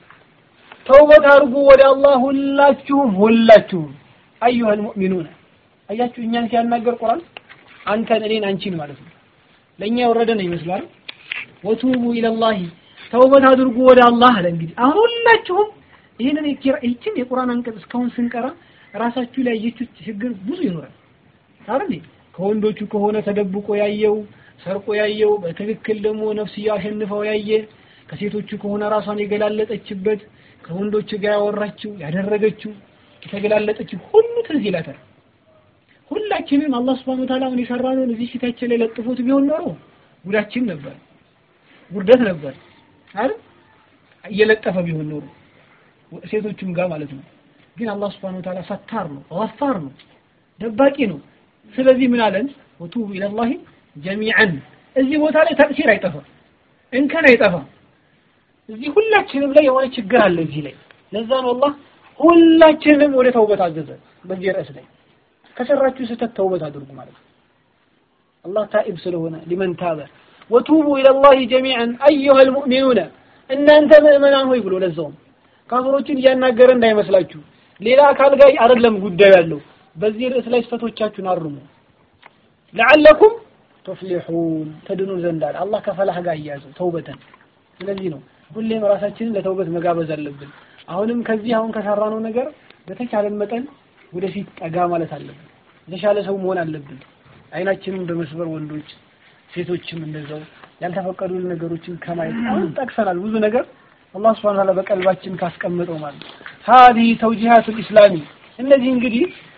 ተውበት አድርጉ ወደ አላህ ሁላችሁም ሁላችሁም አዩሀል ሙእሚኑን አያችሁ እኛን ሲያናገር ቁርአን አንተን እኔን አንቺን ማለት ነው ለእኛ የወረደ ነው ይመስላል ወቱቡ ኢለላሂ ተውበት አድርጉ ወደ አላህ አለ እንግዲህ አሁን ሁላችሁም ይህንን ይችን የቁርአን አንቀጽ እስካሁን ስንቀራ ራሳችሁ ላይ ያየችው ችግር ብዙ ይኖራል አይደል ከወንዶቹ ከሆነ ተደብቆ ያየው ሰርቆ ያየው በትክክል ደግሞ ነፍስያ አሸንፈው ያየ ከሴቶቹ ከሆነ ራሷን የገላለጠችበት ከወንዶቹ ጋር ያወራችው ያደረገችው የተገላለጠችው ሁሉ ትዝ ይላታል ሁላችንም አላህ Subhanahu Ta'ala ምን የሰራነውን እዚህ ፊታችን ላይ ለጥፎት ቢሆን ኖሮ ጉዳችን ነበር ውርደት ነበር አይደል እየለጠፈ ቢሆን ኖሮ ሴቶቹም ጋር ማለት ነው ግን አላህ Subhanahu Ta'ala ሰታር ነው ገፋር ነው ደባቂ ነው ስለዚህ ምን አለን ወቱቡ ኢለላሂ ጀሚዓን እዚህ ቦታ ላይ ተቅሲር አይጠፋም እንከን አይጠፋም እዚህ ሁላችንም ላይ የሆነ ችግር አለ እዚህ ላይ ለዛ ነው አላህ ሁላችንም ወደ ተውበት አዘዘ በዚህ ርዕስ ላይ ከሰራችሁ ስህተት ተውበት አድርጉ ማለት ነው አላህ ታኢብ ስለሆነ ሊመን ታበ ወቱቡ ኢለላሂ ጀሚዓን አዩሃ ልሙእሚኑነ እናንተ ምእመናን ሆይ ብሎ ለዛውም ካፍሮችን እያናገረ እንዳይመስላችሁ ሌላ አካል ጋር አይደለም ጉዳዩ ያለው በዚህ ርዕስ ላይ ስህተቶቻችሁን አርሙ ለዓለኩም ቱፍሊሑን ተድኑ ዘንድ አለ አላህ ከፈላህ ጋር እያዘው ተውበተን ስለዚህ ነው ሁሌም ራሳችንን ለተውበት መጋበዝ አለብን አሁንም ከዚህ አሁን ከሰራነው ነገር በተቻለን መጠን ወደፊት ጠጋ ማለት አለብን የተሻለ ሰው መሆን አለብን አይናችንን በመስበር ወንዶች ሴቶችም እንደዛው ያልተፈቀዱ ነገሮችን ከማየት አሁን ጠቅሰናል ብዙ ነገር አላህ Subhanahu Ta'ala በቀልባችን ካስቀመጠው ማለት هذه توجيهات الإسلام እነዚህ እንግዲህ